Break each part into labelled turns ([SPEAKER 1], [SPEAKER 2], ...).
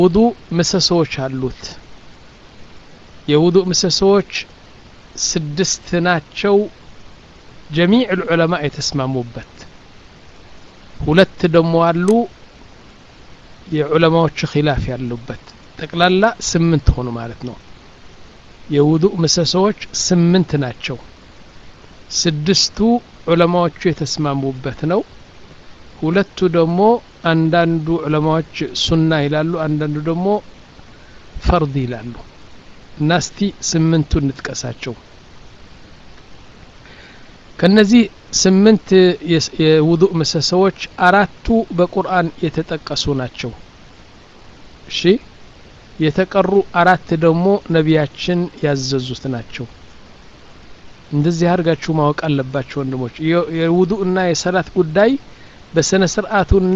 [SPEAKER 1] ውዱእ ምሰሶዎች አሉት የውዱእ ምሰሶዎች ስድስት ናቸው ጀሚዕ ልዑለማ የተስማሙበት ሁለት ደግሞ አሉ የዑለማዎቹ ኪላፍ ያሉበት ጠቅላላ ስምንት ሆኑ ማለት ነው የውዱእ ምሰሶዎች ስምንት ናቸው ስድስቱ ዑለማዎቹ የተስማሙበት ነው ሁለቱ ደግሞ አንዳንዱ ዑለማዎች ሱና ይላሉ አንዳንዱ ደግሞ ፈርድ ይላሉ እና እስቲ ስምንቱ እንጥቀሳቸው ከነዚህ ስምንት የውዱእ ምሰሶዎች አራቱ በቁርአን የተጠቀሱ ናቸው እሺ የተቀሩ አራት ደግሞ ነቢያችን ያዘዙት ናቸው እንደዚህ አድርጋችሁ ማወቅ አለባቸው ወንድሞች የውዱእና የሰላት ጉዳይ በስነ ስርዓቱና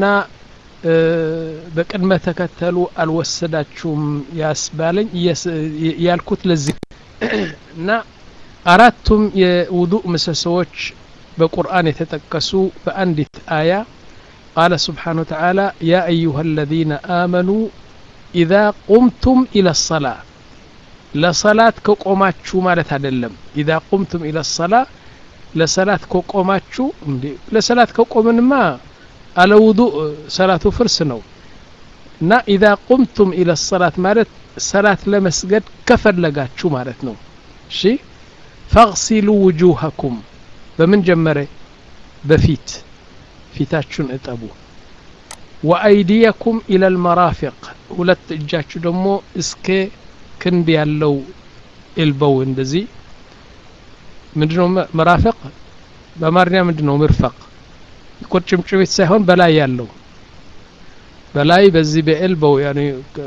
[SPEAKER 1] በቅድመ ተከተሉ አልወሰዳችሁም ያስባለኝ ያልኩት ለዚህ እና አራቱም የውዱእ ምሰሶዎች በቁርአን የተጠቀሱ በአንዲት አያ ቃለ ስብሓን ወተዓላ ያ አዩሃ አለዚነ አመኑ ኢዛ ቁምቱም ኢለ ሰላ ለሰላት ከቆማችሁ ማለት አይደለም ኢዛ ቁምቱም ኢለ ሰላ ለሰላት ከቆማችሁ እንዴ ለሰላት ከቆምንማ አለ ውዱእ ሰላቱ ፍርስ ነው እና ኢዛ ቁምቱም ኢለ ሰላት ማለት ሰላት ለመስገድ ከፈለጋችሁ ማለት ነው እሺ ፈግሲሉ ውጁሃኩም በምን ጀመረ በፊት ፊታችሁን እጠቡ ወአይዲየኩም ኢለ ልመራፊቅ ሁለት እጃችሁ ደግሞ እስከ ክንድ ያለው ኤልበው እንደዚህ ምንድነው መራፈቅ በአማርኛ ምንድነው ምርፈቅ ቁርጭምጭሚት ሳይሆን በላይ ያለው በላይ በዚህ በኤልበው ያኔ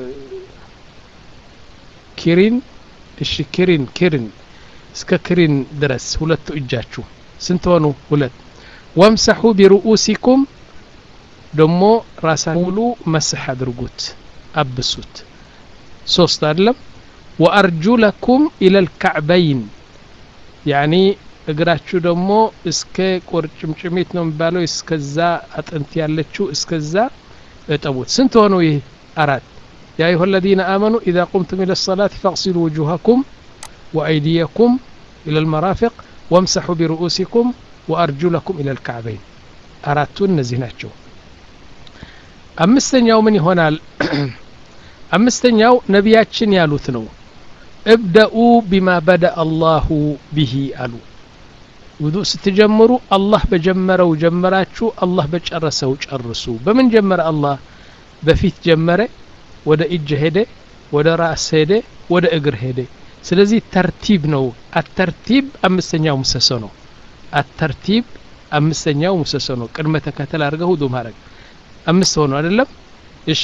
[SPEAKER 1] ኪሪን እሺ ኪሪን ኪሪን እስከ ክሪን ድረስ ሁለቱ እጃችሁ ስንት ሆኑ ሁለት ወምሰሑ ቢርኡሲኩም ደሞ ራሳ ሙሉ መስሕ አድርጉት አብሱት ሶስት አይደለም ወአርጁለኩም ኢለል ካዕበይን ያኒ እግራችሁ ደግሞ እስከ ቁርጭምጭሚት ነው የሚባለው እስከዛ አጥንት ያለችው እስከዛ እጠቡት ስንት ሆኑ ይህ አራት يا أيها الذين آمنوا إذا قمتم إلى الصلاة فاغسلوا وجوهكم وأيديكم إلى المرافق وامسحوا برؤوسكم وأرجلكم إلى الكعبين أراتون نزيناتشو أمستنياو من هنا أمستنياو نبياتشن يالوثنو ابدأوا بما بدأ الله به ألو ውዱእ ስትጀምሩ አላህ በጀመረው ጀመራችሁ አላህ በጨረሰው ጨርሱ በምን ጀመረ አላህ በፊት ጀመረ ወደ እጅ ሄደ ወደ ራስ ሄደ ወደ እግር ሄደ ስለዚህ ተርቲብ ነው አተርቲብ አምስተኛው ምሰሶ ነው አተርቲብ አምስተኛው ምሰሶ ነው ቅድመ ተከተል አድርገህ ውዱእ ማድረግ አምስት ሆኖ አይደለም እሺ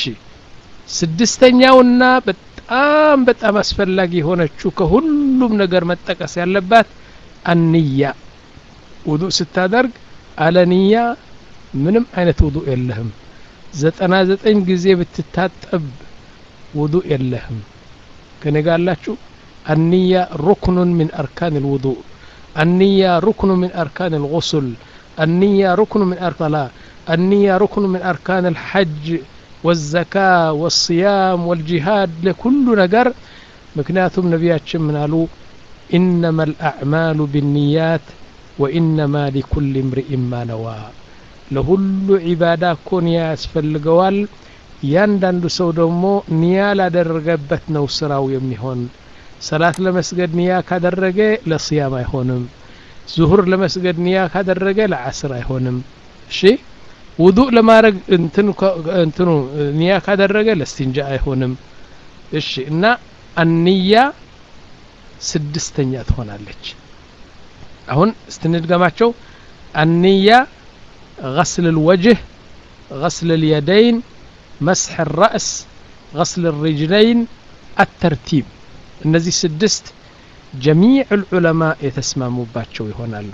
[SPEAKER 1] ስድስተኛውና በጣም በጣም አስፈላጊ የሆነችው ከሁሉም ነገር መጠቀስ ያለባት አንያ ውዱእ ስታደርግ አለንያ ምንም አይነት ውዱእ የለህም ዘጠና ዘጠኝ ጊዜ ብትታጠብ ውዱእ የለህም ከኔ ጋር አላችሁ አንያ ሩክኑን ምን አርካን ልውዱእ አንያ ሩክኑ ምን አርካን ልغስል አንያ ሩክኑ ምን አርካላ አንያ ሩክኑ ምን አርካን ልሐጅ والزكاة والصيام والجهاد لكل نجر مكنياتهم نبياتهم من قالوا إنما الأعمال بالنيات وإنما لكل امرئ ما نوى ለሁሉ ዒባዳ እኮ ኒያ ያስፈልገዋል እያንዳንዱ ሰው ደግሞ ኒያ ላደረገበት ነው ስራው የሚሆን ሰላት ለመስገድ ኒያ ካደረገ ለስያም አይሆንም ዙሁር ለመስገድ ኒያ ካደረገ ለዓስር አይሆንም እሺ ውዱእ ለማድረግ እንትኑ ኒያ ካደረገ ለስቲንጃ አይሆንም እሺ እና አንያ ስድስተኛ ትሆናለች አሁን ስትንድገማቸው አንያ غسل الوجه غسل اليدين مسح الرأس غسل الرجلين الترتيب እነዚህ ስድስት ጀሚዕ ዑለማ የተስማሙባቸው ይሆናሉ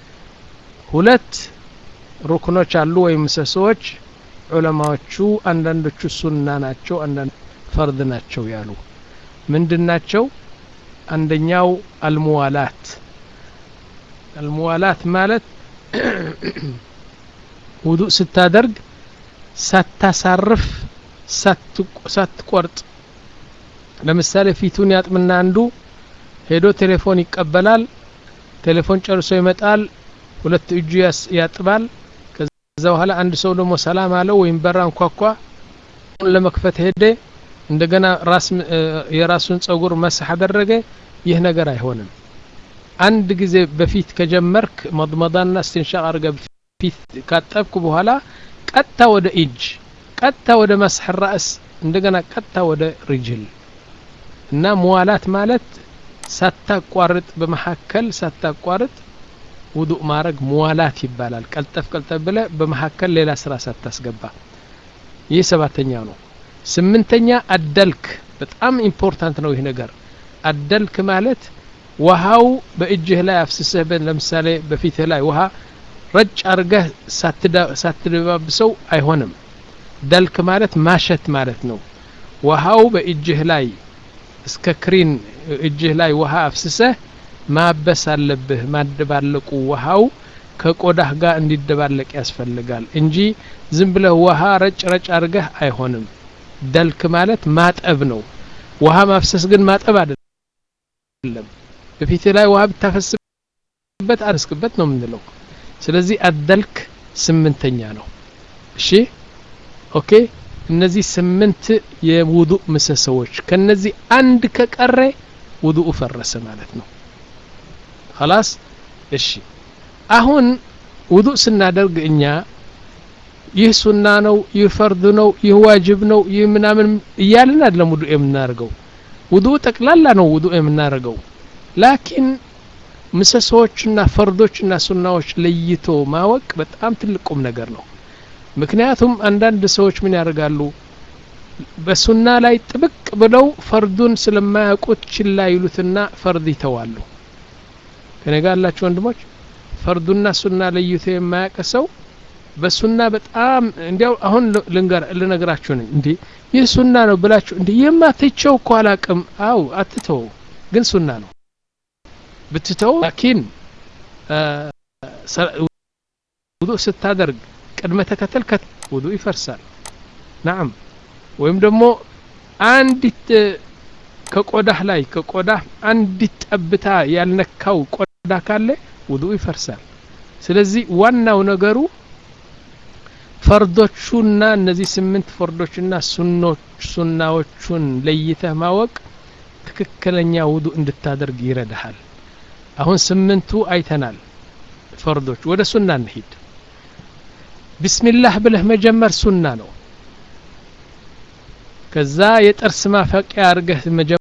[SPEAKER 1] ሁለት ሩክኖች አሉ ወይም ምሰሶዎች ዑለማዎቹ አንዳንዶቹ ሱና ናቸው አንዳንድ ፈርድ ናቸው ያሉ ምንድን ናቸው አንደኛው አልሙዋላት አልሙዋላት ማለት ውዱእ ስታደርግ ሳታሳርፍ ሳትቆርጥ ለምሳሌ ፊቱን ያጥምና አንዱ ሄዶ ቴሌፎን ይቀበላል ቴሌፎን ጨርሶ ይመጣል ሁለት እጁ ያጥባል ከዛ በኋላ አንድ ሰው ደግሞ ሰላም አለው ወይም በራ እንኳኳ ለመክፈት ሄደ እንደገና ራስ የራሱን ጸጉር መስህ አደረገ ይህ ነገር አይሆንም አንድ ጊዜ በፊት ከጀመርክ መضመضና እስትንሻቅ አድርገ ፊት ካጠብኩ በኋላ ቀጥታ ወደ እጅ ቀጥታ ወደ መስሕ ራእስ እንደገና ቀጥታ ወደ ሪጅል እና መዋላት ማለት ሳታቋርጥ በመካከል ሳታቋርጥ ውዱእ ማድረግ መዋላት ይባላል ቀልጠፍ ቀልጠፍ ብለ በመካከል ሌላ ስራ ሳታስገባ ይህ ሰባተኛው ነው ስምንተኛ አደልክ በጣም ኢምፖርታንት ነው ይህ ነገር አደልክ ማለት ውሃው በእጅህ ላይ አፍስሰህ ለምሳሌ በፊትህ ላይ ውሃ ረጭ አርገህ ሳትደባብሰው አይሆንም ደልክ ማለት ማሸት ማለት ነው ውሃው በእጅህ ላይ እስከ ክሪን እጅህ ላይ ውሃ አፍስሰህ ማበስ አለብህ ማደባለቁ ውሃው ከቆዳህ ጋር እንዲደባለቅ ያስፈልጋል እንጂ ዝም ብለህ ውሃ ረጭ ረጭ አድርገህ አይሆንም ደልክ ማለት ማጠብ ነው ውሃ ማፍሰስ ግን ማጠብ አይደለም በፊት ላይ ውሃ ብታፈስበት አርስክበት ነው የምንለው ስለዚህ አደልክ ስምንተኛ ነው እሺ ኦኬ እነዚህ ስምንት የውዱእ ምሰሶዎች ከነዚህ አንድ ከቀረ ውዱኡ ፈረሰ ማለት ነው خلاص እሺ አሁን ውዱእ ስናደርግ እኛ ይህ ሱና ነው ይህ ፈርድ ነው ይህ ዋጅብ ነው ይህ ምናምን እያልን አይደለም ውዱእ የምናደርገው ውዱእ ጠቅላላ ነው ውዱእ የምናደርገው ላኪን ምሰሶዎችና ፈርዶችና ሱናዎች ለይቶ ማወቅ በጣም ትልቅ ቁም ነገር ነው ምክንያቱም አንዳንድ ሰዎች ምን ያደርጋሉ በሱና ላይ ጥብቅ ብለው ፈርዱን ስለማያውቁት ችላ ይሉትና ፈርድ ይተዋሉ ከኔ ጋር ያላችሁ ወንድሞች ፈርዱና ሱና ለይቶ የማያውቅ ሰው በሱና በጣም እንዲያው አሁን ልነግራችሁ ነኝ እንዲህ ይህ ሱና ነው ብላችሁ እንዲህ የማትቸው እኮ አላቅም አው አትተው ግን ሱና ነው ብትተው ላኪን ውዱእ ስታደርግ ቅድመ ተከተል ውዱእ ይፈርሳል ናም ወይም ደግሞ አንዲት ከቆዳህ ላይ ከቆዳህ አንዲት ጠብታ ያልነካው ቆዳ ካለ ውዱእ ይፈርሳል ስለዚህ ዋናው ነገሩ ፈርዶቹና እነዚህ ስምንት ፈርዶችና ሱኖች ሱናዎቹን ለይተህ ማወቅ ትክክለኛ ውዱእ እንድታደርግ ይረዳሃል አሁን ስምንቱ አይተናል ፈርዶች ወደ ሱና እንሂድ ቢስሚላህ ብለህ መጀመር ሱና ነው ከዛ የጥርስ ማፈቂያ አርገህ መጀመር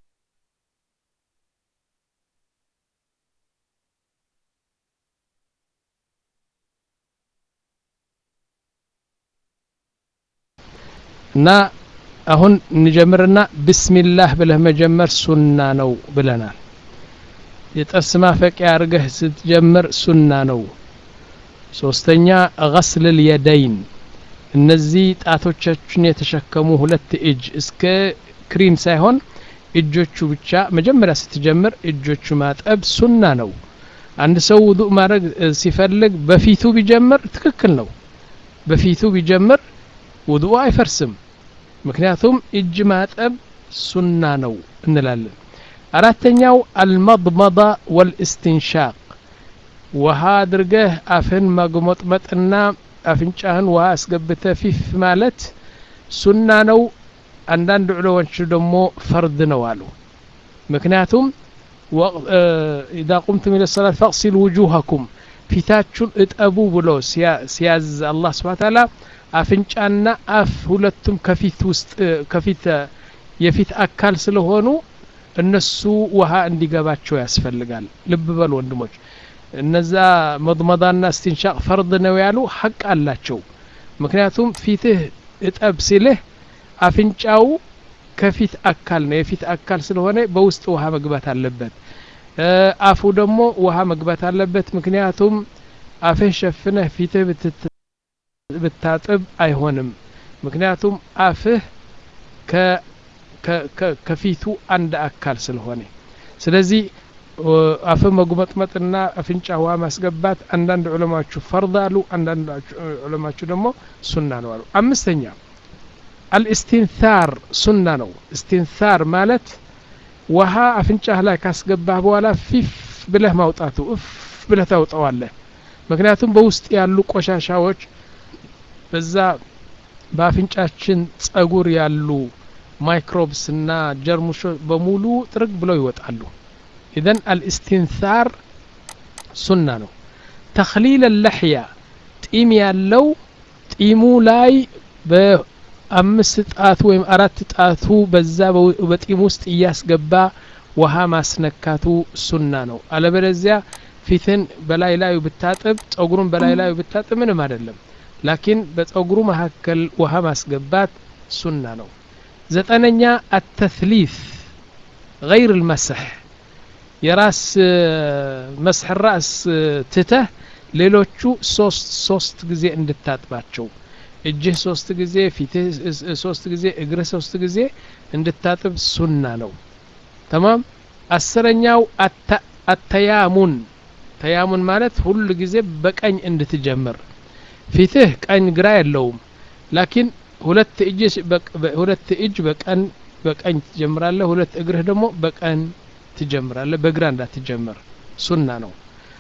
[SPEAKER 1] እና አሁን እንጀምርና ብስሚላህ ብለህ መጀመር ሱና ነው ብለናል የጥርስ ማፈቂያ አርገህ ስትጀምር ሱና ነው ሶስተኛ ገስል ልየደይን እነዚህ ጣቶቻችን የተሸከሙ ሁለት እጅ እስከ ክሪን ሳይሆን እጆቹ ብቻ መጀመሪያ ስትጀምር እጆቹ ማጠብ ሱና ነው አንድ ሰው ውዱእ ማድረግ ሲፈልግ በፊቱ ቢጀምር ትክክል ነው በፊቱ ቢጀምር ውዱእ አይፈርስም ምክንያቱም እጅ ማጠብ ሱና ነው እንላለን አራተኛው አልመضመض ወልእስትንሻቅ ውሃ አድርገህ አፍህን ማግሞጥመጥና አፍንጫህን ውሃ አስገብተ ፊፍ ማለት ሱና ነው አንዳንድ ዑለሞች ደግሞ ፈርድ ነው አሉ ምክንያቱም ኢዛ ቁምቱም ኢለ ሰላት ፈቅሲል ውጁሃኩም ፊታችሁን እጠቡ ብሎ ሲያዝ አላህ ስብሓ ታላ አፍንጫና አፍ ሁለቱም ከፊት ውስጥ ከፊት የፊት አካል ስለሆኑ እነሱ ውሃ እንዲገባቸው ያስፈልጋል ልብ በሉ ወንድሞች እነዛ መضመضና እስትንሻቅ ፈርድ ነው ያሉ ሀቅ አላቸው ምክንያቱም ፊትህ እጠብ ሲልህ አፍንጫው ከፊት አካል ነው የፊት አካል ስለሆነ በውስጥ ውሃ መግባት አለበት አፉ ደግሞ ውሃ መግባት አለበት ምክንያቱም አፍህ ሸፍነህ ፊትህ ብታጥብ አይሆንም ምክንያቱም አፍህ ከፊቱ አንድ አካል ስለሆነ ስለዚህ አፍ መጉመጥመጥና አፍንጫ ውሃ ማስገባት አንዳንድ ዑለማችሁ ፈርድ አሉ አንዳንድ ዑለማችሁ ደግሞ ሱና ነው አሉ አምስተኛ አልእስቲንታር ሱና ነው እስቲንታር ማለት ውሃ አፍንጫህ ላይ ካስገባህ በኋላ ፊፍ ብለህ ማውጣቱ እፍ ብለህ ታውጠዋለህ ምክንያቱም በውስጥ ያሉ ቆሻሻዎች በዛ በአፍንጫችን ጸጉር ያሉ ማይክሮብስ እና ጀርሙሾ በሙሉ ጥርግ ብለው ይወጣሉ ኢዘን አልእስቲንታር ሱና ነው ተክሊል ለሕያ ጢም ያለው ጢሙ ላይ በአምስት ጣቱ ወይም አራት ጣቱ በዛ በጢም ውስጥ እያስገባ ውሃ ማስነካቱ ሱና ነው አለበለዚያ ፊትን በላይ ላዩ ብታጥብ ጸጉሩን በላይ ላዩ ብታጥብ ምንም አይደለም ላኪን በጸጉሩ መካከል ውሃ ማስገባት ሱና ነው ዘጠነኛ አተትሊት ገይር ልመስሕ የራስ መስሕ ራስ ትተህ ሌሎቹ ሶስት ሶስት ጊዜ እንድታጥባቸው እጅህ ሶስት ጊዜ ፊትህ ሶስት ጊዜ እግርህ ሶስት ጊዜ እንድታጥብ ሱና ነው ተማም አስረኛው አተያሙን ተያሙን ማለት ሁሉ ጊዜ በቀኝ እንድትጀምር ፊትህ ቀኝ ግራ የለውም ላኪን ሁለት እጅ ሁለት እጅ በቀን በቀኝ ትጀምራለህ ሁለት እግርህ ደግሞ በቀን ትጀምራለህ በግራ እንዳትጀምር ሱና ነው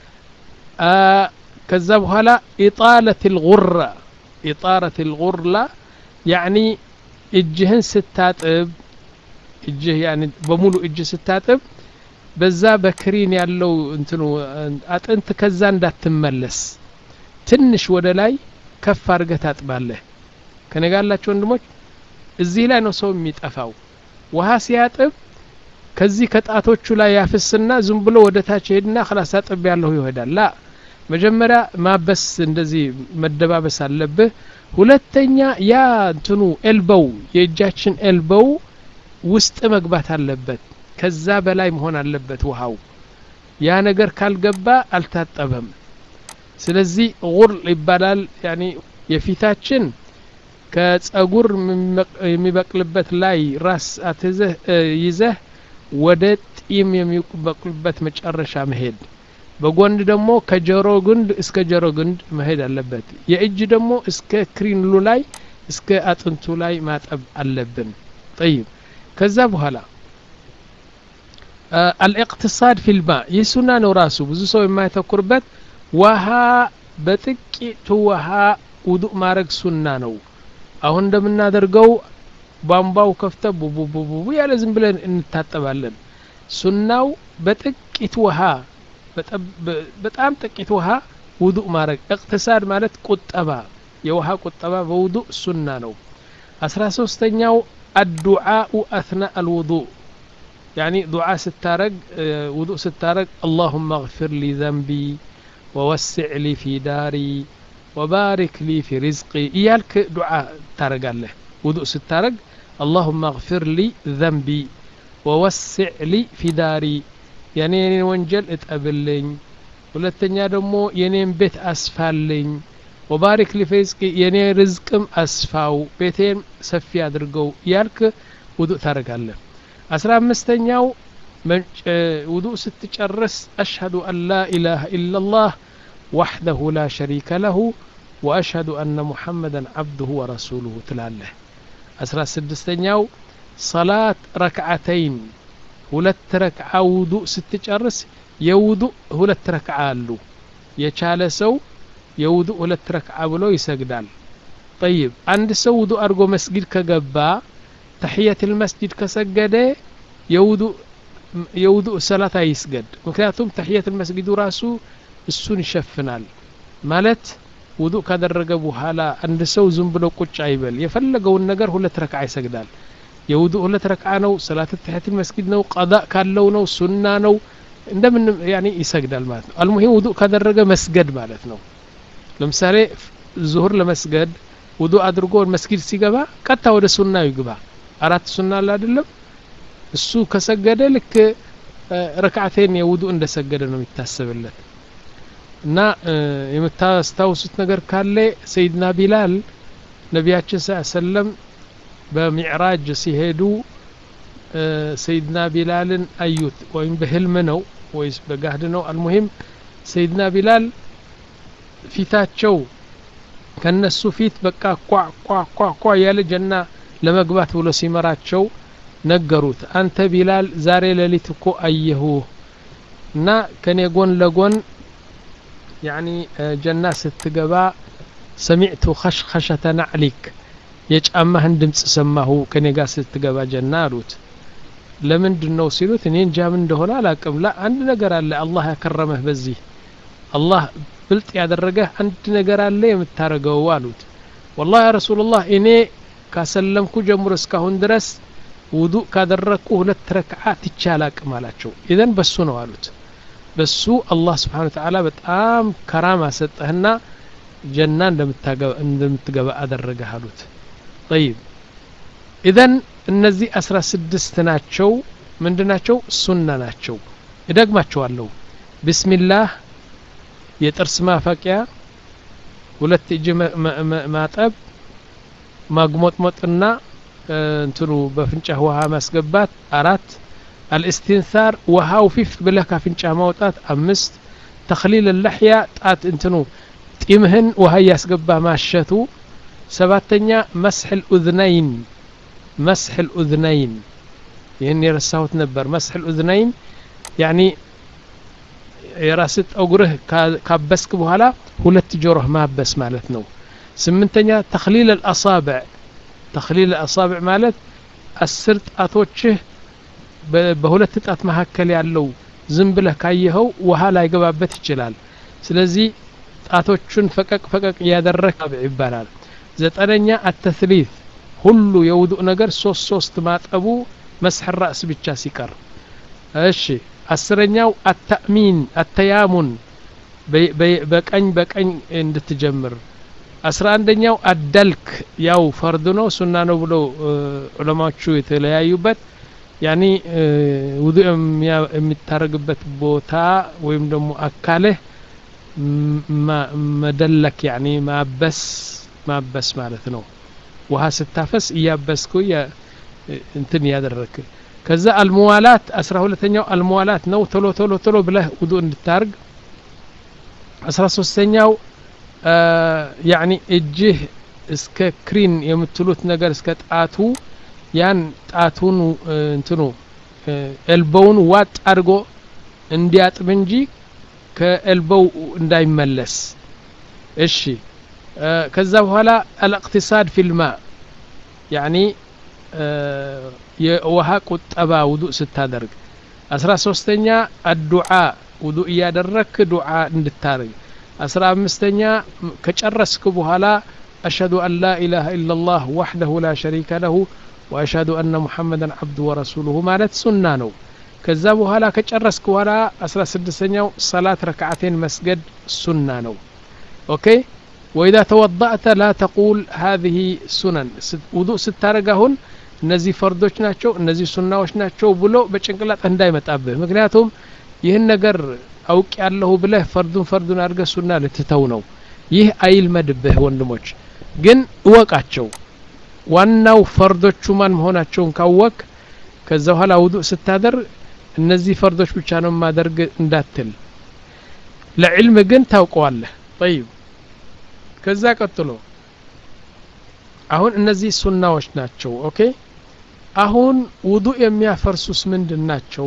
[SPEAKER 1] ከዛ በኋላ ኢጣለት ልጉራ ኢጣረት ልጉርላ ያኒ እጅህን ስታጥብ እጅህ ያኒ በሙሉ እጅ ስታጥብ በዛ በክሪን ያለው እንትኑ አጥንት ከዛ እንዳትመለስ ትንሽ ወደ ላይ ከፍ አድርገህ ታጥባለህ ከነጋላቸው ወንድሞች እዚህ ላይ ነው ሰው የሚጠፋው ውሃ ሲያጥብ ከዚህ ከጣቶቹ ላይ ያፍስና ዝም ብሎ ወደ ታች ሄድና ክላስ አጥብ ያለሁ ይሄዳል ላ መጀመሪያ ማበስ እንደዚህ መደባበስ አለብህ ሁለተኛ ያ እንትኑ ኤልበው የእጃችን ኤልበው ውስጥ መግባት አለበት ከዛ በላይ መሆን አለበት ውሃው ያ ነገር ካልገባ አልታጠበም ስለዚህ ጉር ይባላል ያኒ የፊታችን ከጸጉር የሚበቅልበት ላይ ራስ አትዘህ ይዘህ ወደ ጢም የሚበቅልበት መጨረሻ መሄድ በጎንድ ደግሞ ከጆሮ ግንድ እስከ ጆሮ ግንድ መሄድ አለበት የእጅ ደግሞ እስከ ክሪንሉ ላይ እስከ አጥንቱ ላይ ማጠብ አለብን ጠይብ ከዛ በኋላ አልእቅትሳድ ፊልማ ይህ ሱና ነው ራሱ ብዙ ሰው የማያተኩርበት ውሃ በጥቂቱ ውሃ ውዱእ ማድረግ ሱና ነው አሁን እንደምናደርገው ቧንቧው ከፍተ ቡቡቡቡ ያለ ዝም ብለን እንታጠባለን ሱናው በጥቂት ውሃ በጣም ጥቂት ውሃ ውዱእ ማድረግ እቅትሳድ ማለት ቁጠባ የውሃ ቁጠባ በውዱእ ሱና ነው አስራ ሶስተኛው አዱዓኡ አትና አልውዱእ ያኒ ዱዓ ስታረግ ውዱእ ስታረግ አላሁመ እግፊር ሊ ዘንቢ ወወስዕ ሊ ፊ ዳሪ ወባሪክ ሊ ፊ ሪዝቂ እያልክ ዱዓ ታረጋለህ ውዱእ ስታረግ አላሁመ እግፊር ሊ ዘንቢ ወወስዕ ሊ ፊ ዳሪ የኔ የኔን ወንጀል እጠብልኝ ሁለተኛ ደግሞ የኔን ቤት አስፋልኝ ወባሪክ ሊ ፊ ሪዝቂ የኔ ርዝቅም አስፋው ቤቴን ሰፊ አድርገው እያልክ ውዱእ ታረጋለህ አስራ አምስተኛው ውዱእ ስትጨርስ አሽሀዱ አን ላ ኢላሃ ኢላላህ وحده لا شريك له وأشهد أن محمدا عبده ورسوله تلاله أسرى سدستنياو صلاة ركعتين ሁለት ረክዓ ውዱእ ስትጨርስ የውዱእ ሁለት ረክዓ አሉ የቻለ ሰው የውዱእ ሁለት ረክዓ ብሎ ይሰግዳል ጠይብ አንድ ሰው ውዱእ አድርጎ መስጊድ ከገባ ተሕየት ልመስጂድ ከሰገደ የውዱእ ሰላት አይስገድ ምክንያቱም ተሕየት ልመስጊዱ ራሱ እሱን ይሸፍናል ማለት ውዱእ ካደረገ በኋላ አንድ ሰው ዝም ብሎ ቁጭ አይበል የፈለገውን ነገር ሁለት ረክዓ ይሰግዳል የውዱእ ሁለት ረክዓ ነው ሰላት ተሕየት መስጊድ ነው ቀዳእ ካለው ነው ሱና ነው እንደምን ያኒ ይሰግዳል ማለት ነው አልሙሂም ውዱእ ካደረገ መስገድ ማለት ነው ለምሳሌ ዙሁር ለመስገድ ውዱእ አድርጎ መስጊድ ሲገባ ቀጥታ ወደ ሱና ይግባ አራት ሱና አለ አይደለም እሱ ከሰገደ ልክ ረክዓቴን የውዱእ እንደሰገደ ነው የሚታሰብለት እና የምታስታውሱት ነገር ካለ ሰይድና ቢላል ነቢያችን ስ ሰለም በሚዕራጅ ሲሄዱ ሰይድና ቢላልን አዩት ወይም በህልም ነው ወይስ በጋህድ ነው አልሙሂም ሰይድና ቢላል ፊታቸው ከነሱ ፊት በቃ ኳ ኳ ኳ ኳ ያለ ጀና ለመግባት ብሎ ሲመራቸው ነገሩት አንተ ቢላል ዛሬ ሌሊት እኮ አየሁ እና ከኔ ጎን ለጎን ያኒ ጀና ስትገባ ሰሚዕቱ ኸሽኸሸተ ናዕሊክ የጫማህን ድምፅ ሰማሁ ከኔ ጋር ስትገባ ጀና አሉት ለምንድን ነው ሲሉት እኔ እንጃ ምን እንደሆነ አላቅም ላ አንድ ነገር አለ አላህ ያከረመህ በዚህ አላህ ብልጥ ያደረገህ አንድ ነገር አለ የምታደርገው አሉት ወላሂ ያ ረሱላላህ እኔ ካሰለምኩ ጀምሮ እስካሁን ድረስ ውዱእ ካደረግኩ ሁለት ረክዓ ትቼ አላቅም አላቸው ኢዘን በሱ ነው አሉት በሱ አላህ ስብሓን ተዓላ በጣም ከራማ ሰጠህና ጀና እንደምትገባ አደረገህ አሉት ጠይብ ኢዘን እነዚህ አስራ ስድስት ናቸው ምንድ ናቸው ሱና ናቸው እደግማቸዋለሁ ብስሚላህ የጥርስ ማፈቂያ ሁለት እጅ ማጠብ ማግሞጥሞጥና እንትኑ በፍንጫህ ውሃ ማስገባት አራት አልእስትንሳር ውሃው ፊፍ ብለህ ካፍንጫ ማውጣት አምስት ተክሊል ለሕያ ጣት እንትኑ ጢምህን ውሃ እያስገባ ማሸቱ ሰባተኛ መስሕ ልኡዝነይን መስሕ ልኡዝነይን ይህን የረሳሁት ነበር መስሕ ልኡዝነይን ያኒ የራስ ጠጉርህ ካበስክ በኋላ ሁለት ጆሮህ ማበስ ማለት ነው ስምንተኛ ተክሊል አልአሳብዕ ተክሊል አልአሳብዕ ማለት አስር ጣቶችህ በሁለት ጣት መካከል ያለው ዝም ብለህ ካየኸው ውሃ ላይገባበት ይችላል ስለዚህ ጣቶቹን ፈቀቅ ፈቀቅ እያደረግ አብዕ ይባላል ዘጠነኛ አተስሊት ሁሉ የውዱእ ነገር ሶስት ሶስት ማጠቡ መስሕ ራእስ ብቻ ሲቀር እሺ አስረኛው አተእሚን አተያሙን በቀኝ በቀኝ እንድትጀምር አስራ አንደኛው አደልክ ያው ፈርድ ነው ሱና ነው ብሎ ዑለማዎቹ የተለያዩበት ያኒ ውዱእ የሚታረግበት ቦታ ወይም ደግሞ አካልህ መደለክ ያኒ ማበስ ማበስ ማለት ነው ውሃ ስታፈስ እያበስኩ እንትን እያደረክ ከዛ አልሙዋላት አስራ ሁለተኛው አልሙዋላት ነው ቶሎ ቶሎ ቶሎ ብለህ ውዱእ እንድታርግ አስራ ሶስተኛው ያኒ እጅህ እስከ ክሪን የምትሉት ነገር እስከ ጣቱ ያን ጣቱን እንትኑ ኤልቦውን ዋጥ አድርጎ እንዲያጥብ እንጂ ከኤልቦው እንዳይመለስ እሺ ከዛ በኋላ አልእቅትሳድ ፊልማ ያኒ የውሃ ቁጠባ ውዱእ ስታደርግ አስራ ሶስተኛ አዱዓ ውዱእ እያደረክ ዱዓ እንድታርግ አስራ አምስተኛ ከጨረስክ በኋላ አሽሀዱ አን ላ ኢላሃ ኢላ ላህ ዋሕደሁ ላ ሸሪከ ለሁ ወአሽሀዱ አነ ሙሐመደን ዓብዱ ወረሱሉሁ ማለት ሱና ነው ከዛ በኋላ ከጨረስክ በኋላ አስራ ስድስተኛው ሰላት ረክዓቴን መስገድ ሱና ነው ኦኬ ወኢዛ ተወضأተ ላ ተቁል ሀዚህ ሱነን ውዱእ ስታረግ አሁን እነዚህ ፈርዶች ናቸው እነዚህ ሱናዎች ናቸው ብሎ በጭንቅላጥ እንዳይመጣብህ ምክንያቱም ይህን ነገር አውቅ ያለሁ ብለህ ፈርዱን ፈርዱን አድርገህ ሱና ልትተው ነው ይህ አይልመድብህ ወንድሞች ግን እወቃቸው ዋናው ፈርዶቹ ማን መሆናቸውን ካወቅ ከዛ በኋላ ውዱእ ስታደርግ እነዚህ ፈርዶች ብቻ ነው ማደርግ እንዳትል ለዕልም ግን ታውቀዋለህ ጠይብ ከዛ ቀጥሎ አሁን እነዚህ ሱናዎች ናቸው ኦኬ አሁን ውዱእ የሚያፈርሱስ ምንድን ናቸው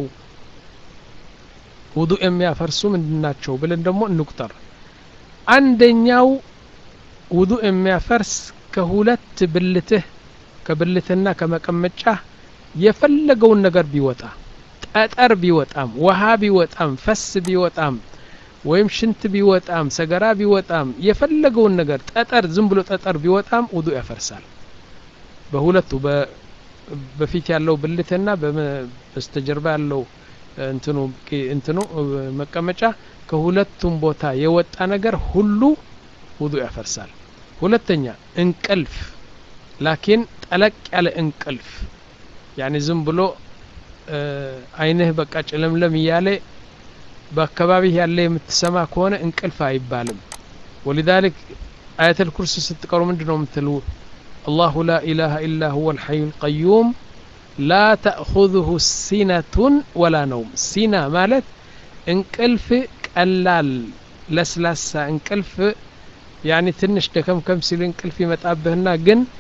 [SPEAKER 1] ውዱእ የሚያፈርሱ ምንድን ናቸው ብለን ደግሞ እንቁጠር አንደኛው ውዱእ የሚያፈርስ ከሁለት ብልትህ ከብልትና ከመቀመጫ የፈለገውን ነገር ቢወጣ ጠጠር ቢወጣም ውሃ ቢወጣም ፈስ ቢወጣም ወይም ሽንት ቢወጣም ሰገራ ቢወጣም የፈለገውን ነገር ጠጠር ዝም ብሎ ጠጠር ቢወጣም ውዱእ ያፈርሳል በሁለቱ በፊት ያለው ብልትና በስተጀርባ ያለው እንትኑ እንትኑ መቀመጫ ከሁለቱም ቦታ የወጣ ነገር ሁሉ ውዱእ ያፈርሳል ሁለተኛ እንቅልፍ ላኪን ጠለቅ ያለ እንቅልፍ ያኒ ዝም ብሎ አይንህ በቃ ጭለምለም እያለ በአካባቢህ ያለ የምትሰማ ከሆነ እንቅልፍ አይባልም ወሊዛሊክ አያተል ኩርሲ ስትቀሩ ምንድ ነው የምትሉ አላሁ ላ ኢላሃ ኢላ ሁወ ልሐዩ ልቀዩም ላ ተእኹذሁ ሲነቱን ወላ ነውም ሲና ማለት እንቅልፍ ቀላል ለስላሳ እንቅልፍ ያኒ ትንሽ ደከምከም ሲል እንቅልፍ ይመጣብህና ግን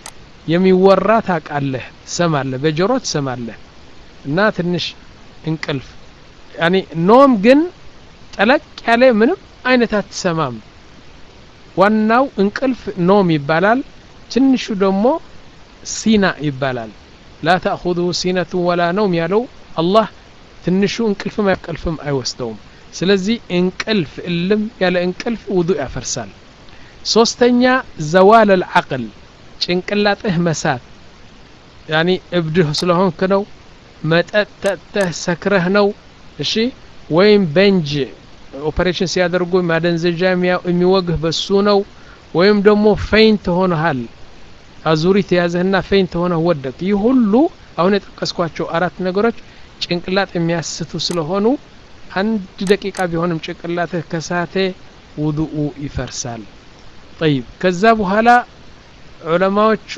[SPEAKER 1] የሚወራ ታውቃለህ ትሰማለህ በጆሮ ትሰማለህ እና ትንሽ እንቅልፍ ያኒ ኖም ግን ጠለቅ ያለ ምንም አይነት አትሰማም ዋናው እንቅልፍ ኖም ይባላል ትንሹ ደግሞ ሲና ይባላል ላ ተእኹዙሁ ሲነቱ ወላ ነውም ያለው አላህ ትንሹ እንቅልፍም አይቀልፍም አይወስደውም ስለዚህ እንቅልፍ እልም ያለ እንቅልፍ ውዱእ ያፈርሳል ሶስተኛ ዘዋል አልዓቅል ጭንቅላጥህ መሳት ያኒ እብድህ ስለሆንክ ነው መጠጥ ጠጥተህ ሰክረህ ነው እሺ ወይም በንጅ ኦፐሬሽን ሲያደርጉ ማደንዘዣ የሚወግህ በሱ ነው ወይም ደግሞ ፌይንት ሆነሃል አዙሪት የያዘህና ፌይንት ሆነህ ወደቅ ይህ ሁሉ አሁን የጠቀስኳቸው አራት ነገሮች ጭንቅላጥ የሚያስቱ ስለሆኑ አንድ ደቂቃ ቢሆንም ጭንቅላትህ ከሳቴ ውዱኡ ይፈርሳል ጠይብ ከዛ በኋላ ዑለማዎቹ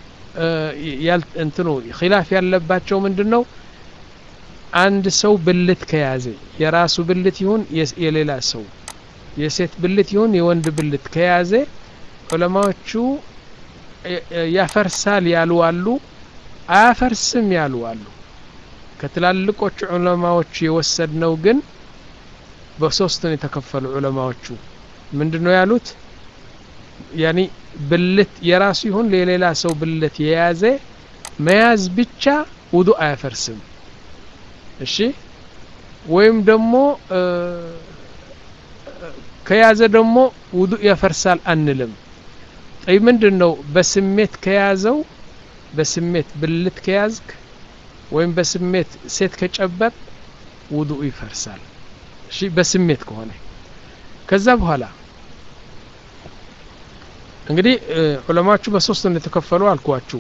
[SPEAKER 1] እንትኑ ኪላፍ ያለባቸው ምንድን ነው አንድ ሰው ብልት ከያዘ የራሱ ብልት ይሁን የሌላ ሰው የሴት ብልት ይሁን የወንድ ብልት ከያዘ ዑለማዎቹ ያፈርሳል ያሉ አሉ አያፈርስም ያሉ አሉ ከትላልቆቹ ዑለማዎቹ የወሰድነው ግን በሶስት ነው የተከፈሉ ዑለማዎቹ ምንድን ነው ያሉት ያኒ ብልት የራሱ ይሁን የሌላ ሰው ብልት የያዘ መያዝ ብቻ ውዱ አያፈርስም እሺ ወይም ደግሞ ከያዘ ደግሞ ውዱ ያፈርሳል አንልም ጠይ ምንድን ነው በስሜት ከያዘው በስሜት ብልት ከያዝክ ወይም በስሜት ሴት ከጨበጥ ውዱኡ ይፈርሳል እሺ በስሜት ከሆነ ከዛ በኋላ እንግዲህ ዑለማዎቹ በሶስት እንደተከፈሉ አልኳችሁ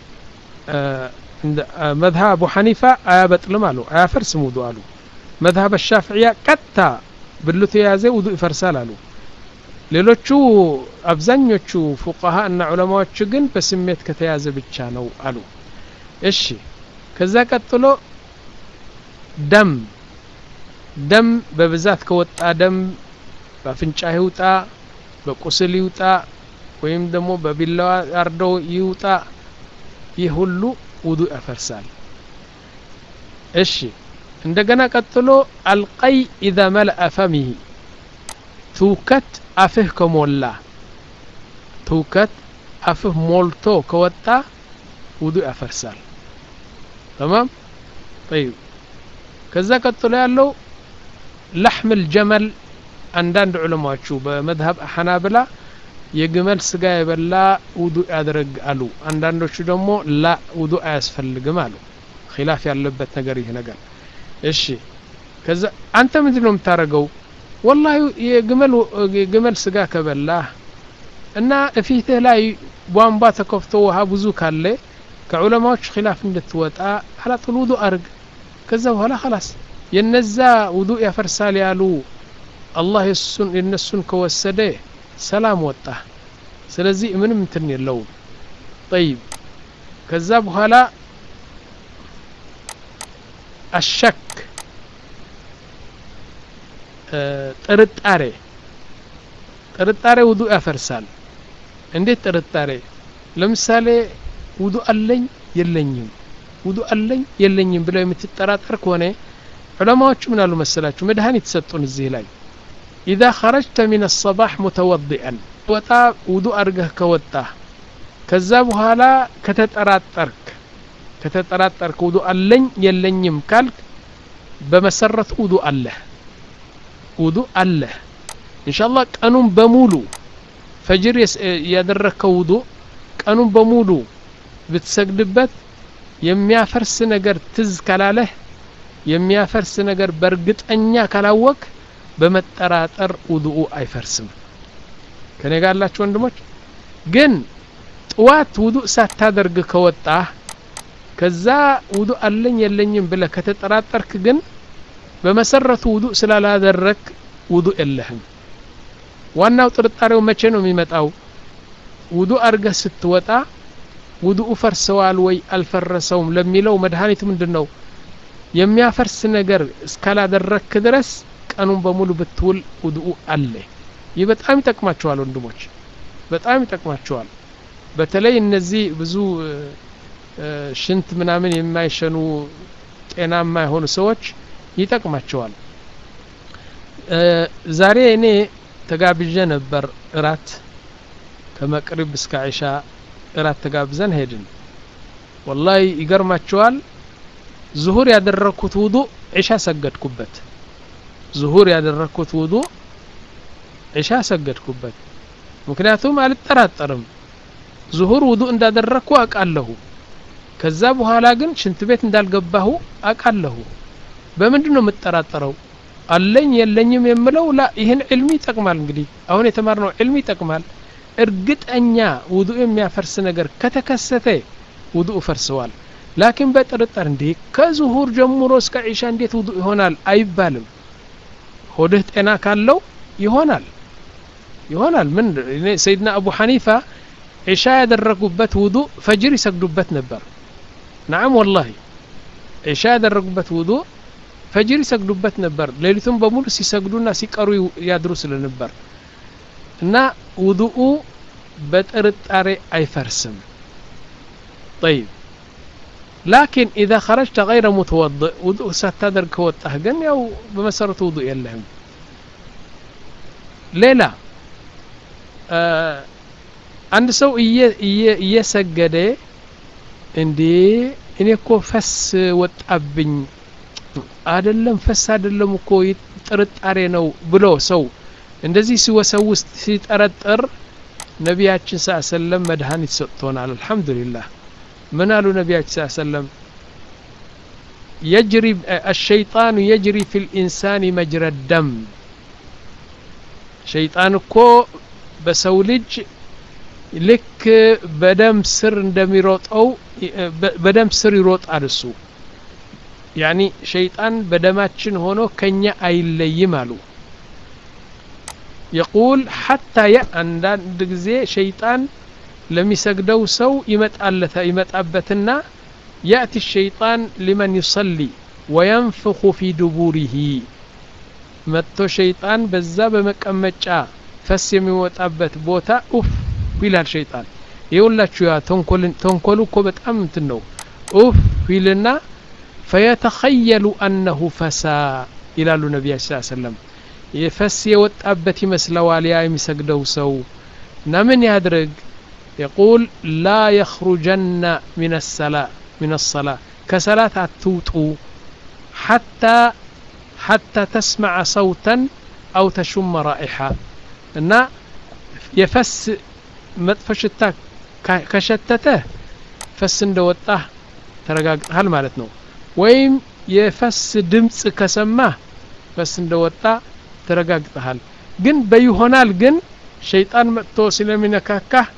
[SPEAKER 1] መዝሀብ አቡ ሐኒፋ አያበጥልም አሉ አያፈርስም ውዱ አሉ መዝሀብ ሻፍዕያ ቀጥታ ብልቱ የያዘ ውዱ ይፈርሳል አሉ ሌሎቹ አብዛኞቹ ፉቃሃ እና ዑለማዎቹ ግን በስሜት ከተያዘ ብቻ ነው አሉ እሺ ከዛ ቀጥሎ ደም ደም በብዛት ከወጣ ደም በአፍንጫ ይውጣ በቁስል ይውጣ ወይም ደግሞ በቢላዋ አርደው ይውጣ ይህ ሁሉ ውዱ ያፈርሳል እሺ እንደገና ቀጥሎ አልቀይ ኢዛ መልአ ፈሚህ ትውከት አፍህ ከሞላ ትውከት አፍህ ሞልቶ ከወጣ ውዱ ያፈርሳል ተማም ጠይብ ከዛ ቀጥሎ ያለው ለሕም ልጀመል አንዳንድ ዑለማዎቹ በመዝሀብ ሐናብላ የግመል ስጋ የበላ ውዱ ያድረግ አሉ አንዳንዶቹ ደግሞ ላ ውዱ አያስፈልግም አሉ ኪላፍ ያለበት ነገር ይህ ነገር እሺ ከዛ አንተ ምንድን ነው የምታደርገው ወላሂ የግመል የግመል ስጋ ከበላህ እና እፊትህ ላይ ቧንቧ ተከፍቶ ውሃ ብዙ ካለ ከዑለማዎች ኪላፍ እንድትወጣ አላጡል ውዱ አርግ ከዛ በኋላ ኸላስ የነዛ ውዱ ያፈርሳል ያሉ አላህ የነሱን ከወሰደ ሰላም ወጣ ስለዚህ ምንም እንትን የለውም ጠይብ ከዛ በኋላ አሸክ ጥርጣሬ ጥርጣሬ ውዱ ያፈርሳል እንዴት ጥርጣሬ ለምሳሌ ውዱ አለኝ የለኝም ውዱ አለኝ የለኝም ብለው የምትጠራጠር ከሆነ ዑለማዎቹ ምን አሉ መሰላችሁ መድኃኒት ሰጡን እዚህ ላይ ኢዛ ኸረጅተ ሚን አሰባሕ ሙተወዲአን ወጣ ውዱ አድርገህ ከወጣህ ከዛ በኋላ ከተጠራጠርክ ከተጠራጠርክ ውዱ አለኝ የለኝም ካልክ በመሰረቱ ውዱ አለህ ውዱ አለህ እንሻላ ቀኑን በሙሉ ፈጅር ያደረግከው ውዱ ቀኑን በሙሉ ብትሰግድበት የሚያፈርስ ነገር ትዝ ካላለህ የሚያፈርስ ነገር በእርግጠኛ ካላወቅ በመጠራጠር ውዱኡ አይፈርስም ከኔ ጋር ያላችሁ ወንድሞች ግን ጥዋት ውዱእ ሳታደርግ ከወጣህ ከዛ ውዱእ አለኝ የለኝም ብለህ ከተጠራጠርክ ግን በመሰረቱ ውዱእ ስላላደረግ ውዱእ የለህም ዋናው ጥርጣሬው መቼ ነው የሚመጣው ውዱእ አድርገህ ስትወጣ ውዱኡ ፈርሰዋል ወይ አልፈረሰውም ለሚለው መድኃኒቱ ምንድን ነው የሚያፈርስ ነገር እስካላደረግክ ድረስ ቀኑን በሙሉ ብትውል ውድኡ አለ ይህ በጣም ይጠቅማቸዋል ወንድሞች በጣም ይጠቅማቸዋል በተለይ እነዚህ ብዙ ሽንት ምናምን የማይሸኑ ጤናማ የሆኑ ሰዎች ይጠቅማቸዋል ዛሬ እኔ ተጋብዤ ነበር እራት ከመቅሪብ እስከ ዒሻ እራት ተጋብዘን ሄድን ወላሂ ይገርማቸዋል ዙሁር ያደረግኩት ውዱ ዒሻ ሰገድኩበት ዙሁር ያደረግኩት ውዱ ዒሻ ሰገድኩበት ምክንያቱም አልጠራጠርም ዙሁር ውዱ እንዳደረግኩ አውቃለሁ ከዛ በኋላ ግን ሽንት ቤት እንዳልገባሁ አውቃለሁ በምንድን ነው የምጠራጠረው አለኝ የለኝም የምለው ላ ይህን ዕልሚ ይጠቅማል እንግዲህ አሁን የተማርነው ዕልሚ ይጠቅማል እርግጠኛ ውዱ የሚያፈርስ ነገር ከተከሰተ ውዱ ፈርሰዋል ላኪን በጥርጠር እንዴ ከዙሁር ጀምሮ እስከ ዒሻ እንዴት ውዱ ይሆናል አይባልም ሆድህ ጤና ካለው ይሆናል ይሆናል ምን ሰይድና አቡ ሐኒፋ ዒሻ ያደረጉበት ውዱ ፈጅር ይሰግዱበት ነበር ናዓም ወላሂ ዒሻ ያደረጉበት ውዱ ፈጅር ይሰግዱበት ነበር ሌሊቱን በሙሉ ሲሰግዱና ሲቀሩ ያድሩ ስለነበር እና ውዱኡ በጥርጣሬ አይፈርስም طيب لكن إذا خرجت غير متوضئ وضوء ستدرك كوطه ግን ያው በመሰረቱ ውዱእ የለህም ሌላ አንድ ሰው እየሰገደ እንዴ እኔ እኮ ፈስ ወጣብኝ አደለም ፈስ አደለም እኮ ጥርጣሬ ነው ብሎ ሰው እንደዚህ ሲወሰውስ ሲጠረጥር ነቢያችን ስ ሰለም መድኃኒት ሰጥቶናል አልሐምዱሊላህ ምን አሉ ነቢያችን ስ ሰለም يجري الشيطان يجري في الإنسان مجرى الدم شيطان كو በሰው ልጅ ልክ በደም ስር እንደሚሮጠው በደም ስር ይሮጣል እሱ ያኒ ሸይጣን በደማችን ሆኖ ከኛ አይለይም አሉ የቁል ሐታ አንዳንድ ጊዜ ሸይጣን ለሚሰግደው ሰው ይመጣለታ ይመጣበትና ያእቲ ሸይጣን ሊመን ይሰሊ ወየንፍኹ ፊ ዱቡሪሂ መጥቶ ሸይጣን በዛ በመቀመጫ ፈስ የሚወጣበት ቦታ ኡፍ ይላል ሸይጣን ይኸውላችሁ ያ ተንኮሉ እኮ በጣም እንትን ነው ኡፍ ይልና ፈየተኸየሉ አነሁ ፈሳ ይላሉ ነቢያችን ስ ሰለም የፈስ የወጣበት ይመስለዋል ያ የሚሰግደው ሰው እና ምን ያድርግ የቁል ላ የኽሩጀና ምን ሰላ ምን ሰላ ከሰላት አትውጡ ሓታ ሓታ ተስመዐ ሰውተን አው ተሹመ ራኢሓ እና የፈስ መጥፎ ሽታ ከሸተተ ፈስ እንደወጣ ተረጋግጠሃል ማለት ነው ወይም የፈስ ድምፅ ከሰማ ፈስ እንደወጣ ተረጋግጠሃል ግን በይሆናል ግን ሸይጣን መጥቶ ስለሚነካካህ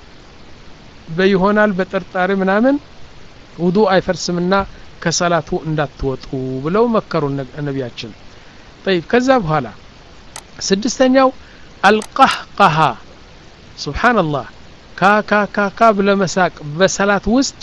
[SPEAKER 1] በይሆናል በጥርጣሬ ምናምን ውዱ አይፈርስምና ከሰላቱ እንዳትወጡ ብለው መከሩ ነቢያችን ጠይብ ከዛ በኋላ ስድስተኛው አልቀህቀሃ ስብሓንላህ ካካካካ ብለመሳቅ በሰላት ውስጥ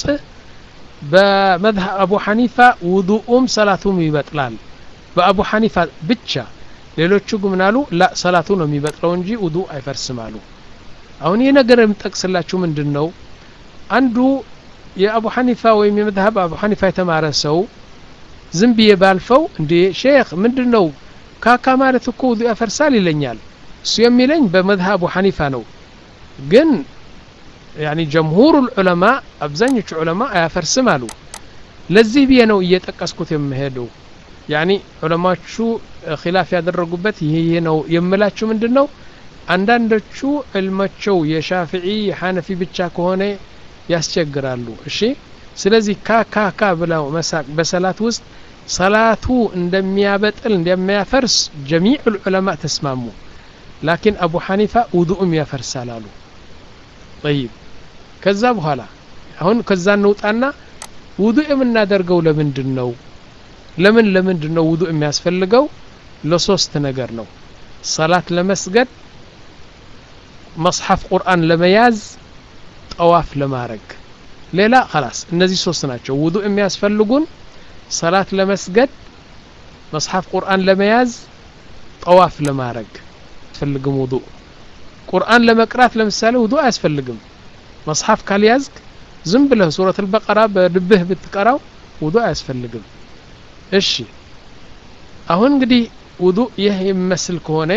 [SPEAKER 1] በመዝሀብ አቡ ሐኒፋ ውዱኡም ሰላቱም ይበጥላል በአቡ ሐኒፋ ብቻ ሌሎቹ ግን ምናሉ ላ ሰላቱ ነው የሚበጥለው እንጂ ውዱ አይፈርስም አሉ አሁን ይህ ነገር የምጠቅስላችሁ ምንድን ነው አንዱ የአቡ ሐኒፋ ወይም የመዝሀብ አቡ ሐኒፋ የተማረ ሰው ዝም ብዬ ባልፈው እንዴ ሼክ ምንድን ነው ካካ ማለት እኮ ውዱ ያፈርሳል ይለኛል እሱ የሚለኝ በመዝሀብ አቡ ሐኒፋ ነው ግን ያኒ ጀምሁሩ ዑለማ አብዛኞቹ ዑለማ አያፈርስም አሉ ለዚህ ብዬ ነው እየጠቀስኩት የምሄደው ያኒ ዑለማዎቹ ኪላፍ ያደረጉበት ይህ ይህ ነው የምላችሁ ምንድን ነው አንዳንዶቹ ዕልማቸው የሻፍዒ የሐነፊ ብቻ ከሆነ ያስቸግራሉ እሺ ስለዚህ ካካካ ብለው መሳቅ በሰላት ውስጥ ሰላቱ እንደሚያበጥል እንደሚያፈርስ ጀሚዕ ዑለማ ተስማሙ ላኪን አቡ ሐኒፋ ውዱኡም ያፈርሳል አሉ ጠይብ ከዛ በኋላ አሁን ከዛ እንውጣና ውዱእ የምናደርገው ለምንድን ነው ለምን ለምንድን ነው ውዱእ የሚያስፈልገው ለሶስት ነገር ነው ሰላት ለመስገድ መጽሐፍ ቁርአን ለመያዝ ጠዋፍ ለማድረግ ሌላ خلاص እነዚህ ሶስት ናቸው ውዱእ የሚያስፈልጉን ሰላት ለመስገድ መጽሐፍ ቁርአን ለመያዝ ጠዋፍ ለማድረግ አያስፈልግም ውዱእ ቁርአን ለመቅራት ለምሳሌ ውዱእ አያስፈልግም መጽሐፍ ካልያዝክ ዝም ብለህ ሱረት አልበቀራ በልብህ ብትቀራው ውዱ አያስፈልግም እሺ አሁን እንግዲህ ውዱ ይህ የሚመስል ከሆነ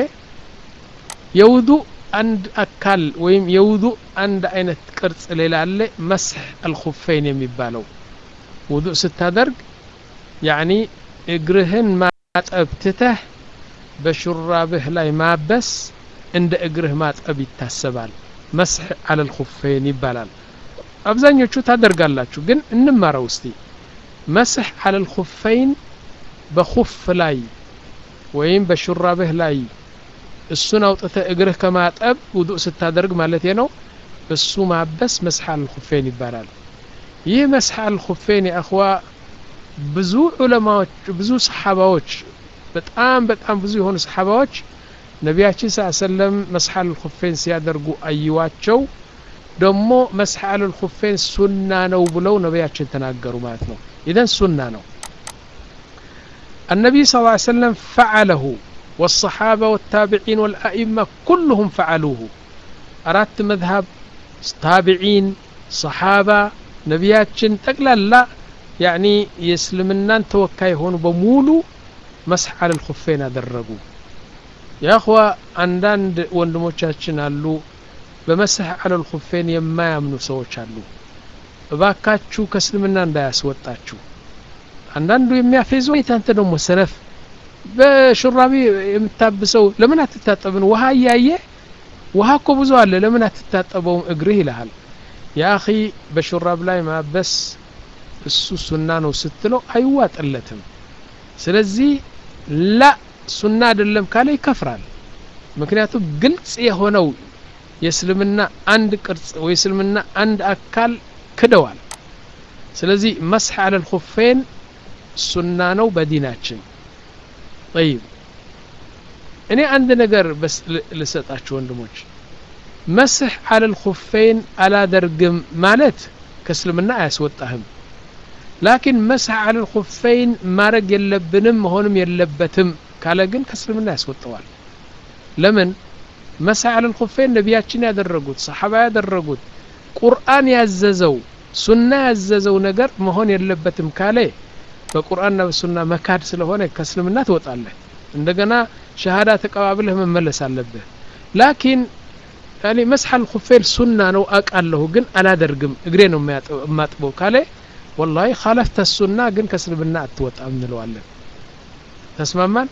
[SPEAKER 1] የውዱ አንድ አካል ወይም የውዱ አንድ አይነት ቅርጽ ሌላ አለ መስሕ አልኹፈይን የሚባለው ውዱ ስታደርግ ያኒ እግርህን ማጠብ ትተህ በሹራብህ ላይ ማበስ እንደ እግርህ ማጠብ ይታሰባል መስሕ አለ ልኹፈይን ይባላል አብዛኞቹ ታደርጋላችሁ ግን እንማረው እስቲ መስሕ አለ ልኹፈይን በኹፍ ላይ ወይም በሹራብህ ላይ እሱን አውጥተህ እግርህ ከማጠብ ውዱእ ስታደርግ ማለት ነው እሱ ማበስ መስሕ አለ ልኹፈይን ይባላል ይህ መስሕ አለ ልኹፈይን የአኽዋ ብዙ ዑለማዎች ብዙ ሰሓባዎች በጣም በጣም ብዙ የሆኑ ሰሓባዎች ነቢያችን ስ ሰለም መስሕ አለ ልኹፈይን ሲያደርጉ አየዋቸው ደግሞ መስሕ አለ ልኹፈይን ሱና ነው ብለው ነቢያችን ተናገሩ ማለት ነው ኢዘን ሱና ነው النبي صلى الله عليه وسلم فعله والصحابة والتابعين والأئمة كلهم فعلوه أردت مذهب تابعين صحابة نبياتشن تقلال لا يعني يسلمنان توكاي هون بمولو مسح على الخفين أدرقوا يا أخوة عندند ወንድሞቻችን አሉ በመስህ አለ ልኹፌን የማያምኑ ሰዎች አሉ እባካችሁ ከእስልምና እንዳያስወጣችሁ አንዳንዱ የሚያፌዘው አንተ ደግሞ ሰነፍ በሹራቢ የምታብሰው ለምን አትታጠብን ውሃ እያየ ውሃ እኮ ብዙ አለ ለምን አትታጠበውም እግርህ ይልሃል የአኺ በሹራብ ላይ ማበስ እሱ ሱና ነው ስትለው አይዋጥለትም ስለዚህ ላ ሱና አይደለም ካለ ይከፍራል ምክንያቱም ግልጽ የሆነው የእስልምና አንድ ቅርጽ ወይ እስልምና አንድ አካል ክደዋል ስለዚህ መስሕ አለ ልኹፌን ሱና ነው በዲናችን ጠይብ እኔ አንድ ነገር በስ ልሰጣችሁ ወንድሞች መስሕ አለ ልኹፌን አላደርግም ማለት ከእስልምና አያስወጣህም ላኪን መስሕ አለ ልኹፌን ማድረግ የለብንም መሆንም የለበትም ካለ ግን ከእስልምና ያስወጠዋል ለምን መስሕ አለ ልኹፌን ነቢያችን ያደረጉት ሰሓባ ያደረጉት ቁርአን ያዘዘው ሱና ያዘዘው ነገር መሆን የለበትም ካለ በቁርአንና በሱና መካድ ስለሆነ ከእስልምና ትወጣለህ እንደገና ሸሃዳ ተቀባብለህ መመለስ አለብህ ላኪን ያኔ መስሐ ልኹፌን ሱና ነው አውቃለሁ ግን አላደርግም እግሬ ነው የማጥበው ካለ ወላሂ ካለፍተ ሱና ግን ከእስልምና አትወጣም እንለዋለን ተስማማን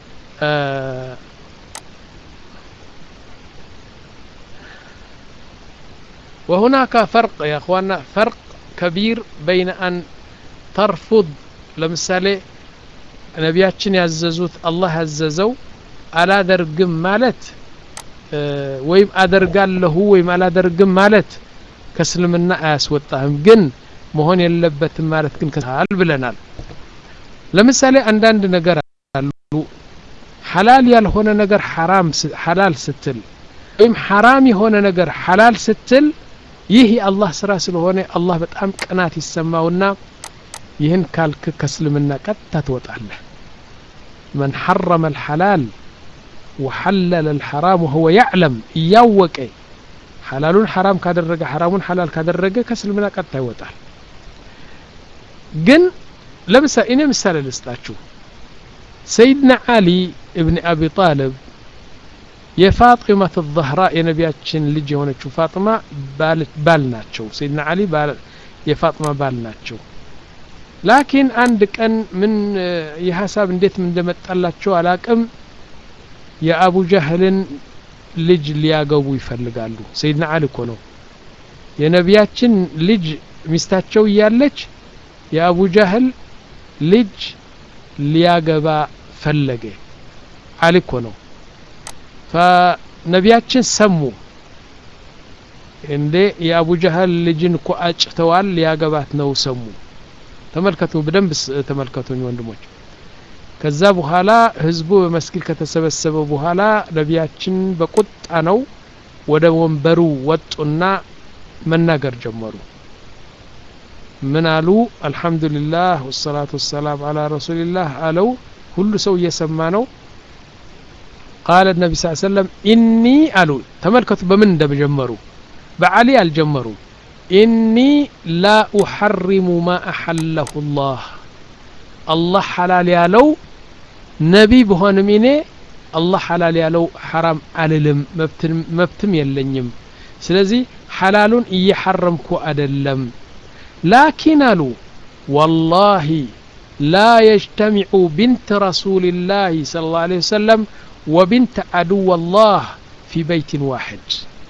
[SPEAKER 1] وهناك فرق يا اخوانا فرق كبير بين ان ترفض ለምሳሌ ነቢያችን ያዘዙት አላህ ያዘዘው አላደርግም ማለት ወይም አደርጋለሁ ወይም አላደርግም ማለት ከእስልምና አያስወጣህም ግን መሆን የለበትም ማለት ግን ከል ብለናል ለምሳሌ አንዳንድ ነገር አሉ ሐላል ያልሆነ ነገር ሐራም ሐላል ስትል ወይም ሐራም የሆነ ነገር ሐላል ስትል ይህ የአላህ ስራ ስለሆነ አላህ በጣም ቅናት ይሰማውና ይህን ካልክ ከእስልምና ቀጥታ ትወጣለህ መን ሐረመ አልሐላል ወሐለለ አልሐራም ወሁወ ያዕለም እያወቀ ሐላሉን ሐራም ካደረገ ሐራሙን ሐላል ካደረገ ከእስልምና ቀጥታ ይወጣል ግን ለምሳሌ እኔ ምሳሌ ልስጣችሁ ሰይድና አሊ እብን አቢ ጣልብ የፋጢመት ዛህራ የነቢያችን ልጅ የሆነችው ፋጥማ ባል ናቸው ሰይድና አሊ የፋጥማ ባል ናቸው ላኪን አንድ ቀን ምን የሀሳብ እንዴት እንደመጣላቸው አላቅም የአቡ ጃህልን ልጅ ሊያገቡ ይፈልጋሉ ሰይድና አሊ እኮ ነው የነቢያችን ልጅ ሚስታቸው እያለች የአቡ ጃህል ልጅ ሊያገባ ፈለገ አሊ እኮ ነው ፈነቢያችን ሰሙ እንዴ የአቡ ጃህል ልጅን እኮ አጭተዋል ሊያገባት ነው ሰሙ ተመልከቱ በደንብ ተመልከቱኝ ወንድሞች ከዛ በኋላ ህዝቡ በመስጊድ ከተሰበሰበ በኋላ ነቢያችን በቁጣ ነው ወደ ወንበሩ ወጡና መናገር ጀመሩ ምን አሉ አልሐምዱሊላህ ወሰላቱ ወሰላም አላ ረሱሊላህ አለው ሁሉ ሰው እየሰማ ነው ቃለ ነቢ ስ ሰለም ኢኒ አሉ ተመልከቱ በምን እንደጀመሩ በአሊ አልጀመሩ ኢኒ ላ ኡሐሪሙ ማ አሐለሁ ላህ አላህ ሐላል ያለው ነቢ በሆንም እኔ አላህ ሐላል ያለው ሐራም አልልም መብትም የለኝም ስለዚህ ሐላሉን እየሐረምኩ አደለም ላኪን አሉ ወላሂ ላ የጅተሚዑ ብንት ረሱልላህ صለ ላሁ ዐለይሂ ወሰለም ወብንት አድወ ላህ ፊ በይትን ዋሕድ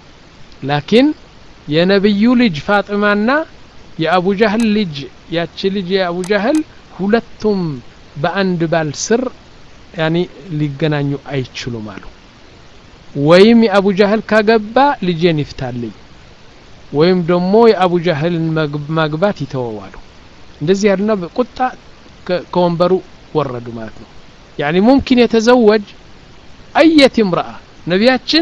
[SPEAKER 1] ላኪን የነቢዩ ልጅ ፋጥማና የአቡ ጃህል ልጅ ያቺ ልጅ የአቡ ጃህል ሁለቱም በአንድ ባል ስር ያኒ ሊገናኙ አይችሉም አሉ ወይም የአቡ ጃህል ካገባ ልጄን ይፍታልኝ ወይም ደግሞ የአቡ ጃህልን ማግባት ይተወዋሉ እንደዚህ ያሉና በቁጣ ከወንበሩ ወረዱ ማለት ነው ያኒ ሙምኪን የተዘወጅ አየት ምርአ ነቢያችን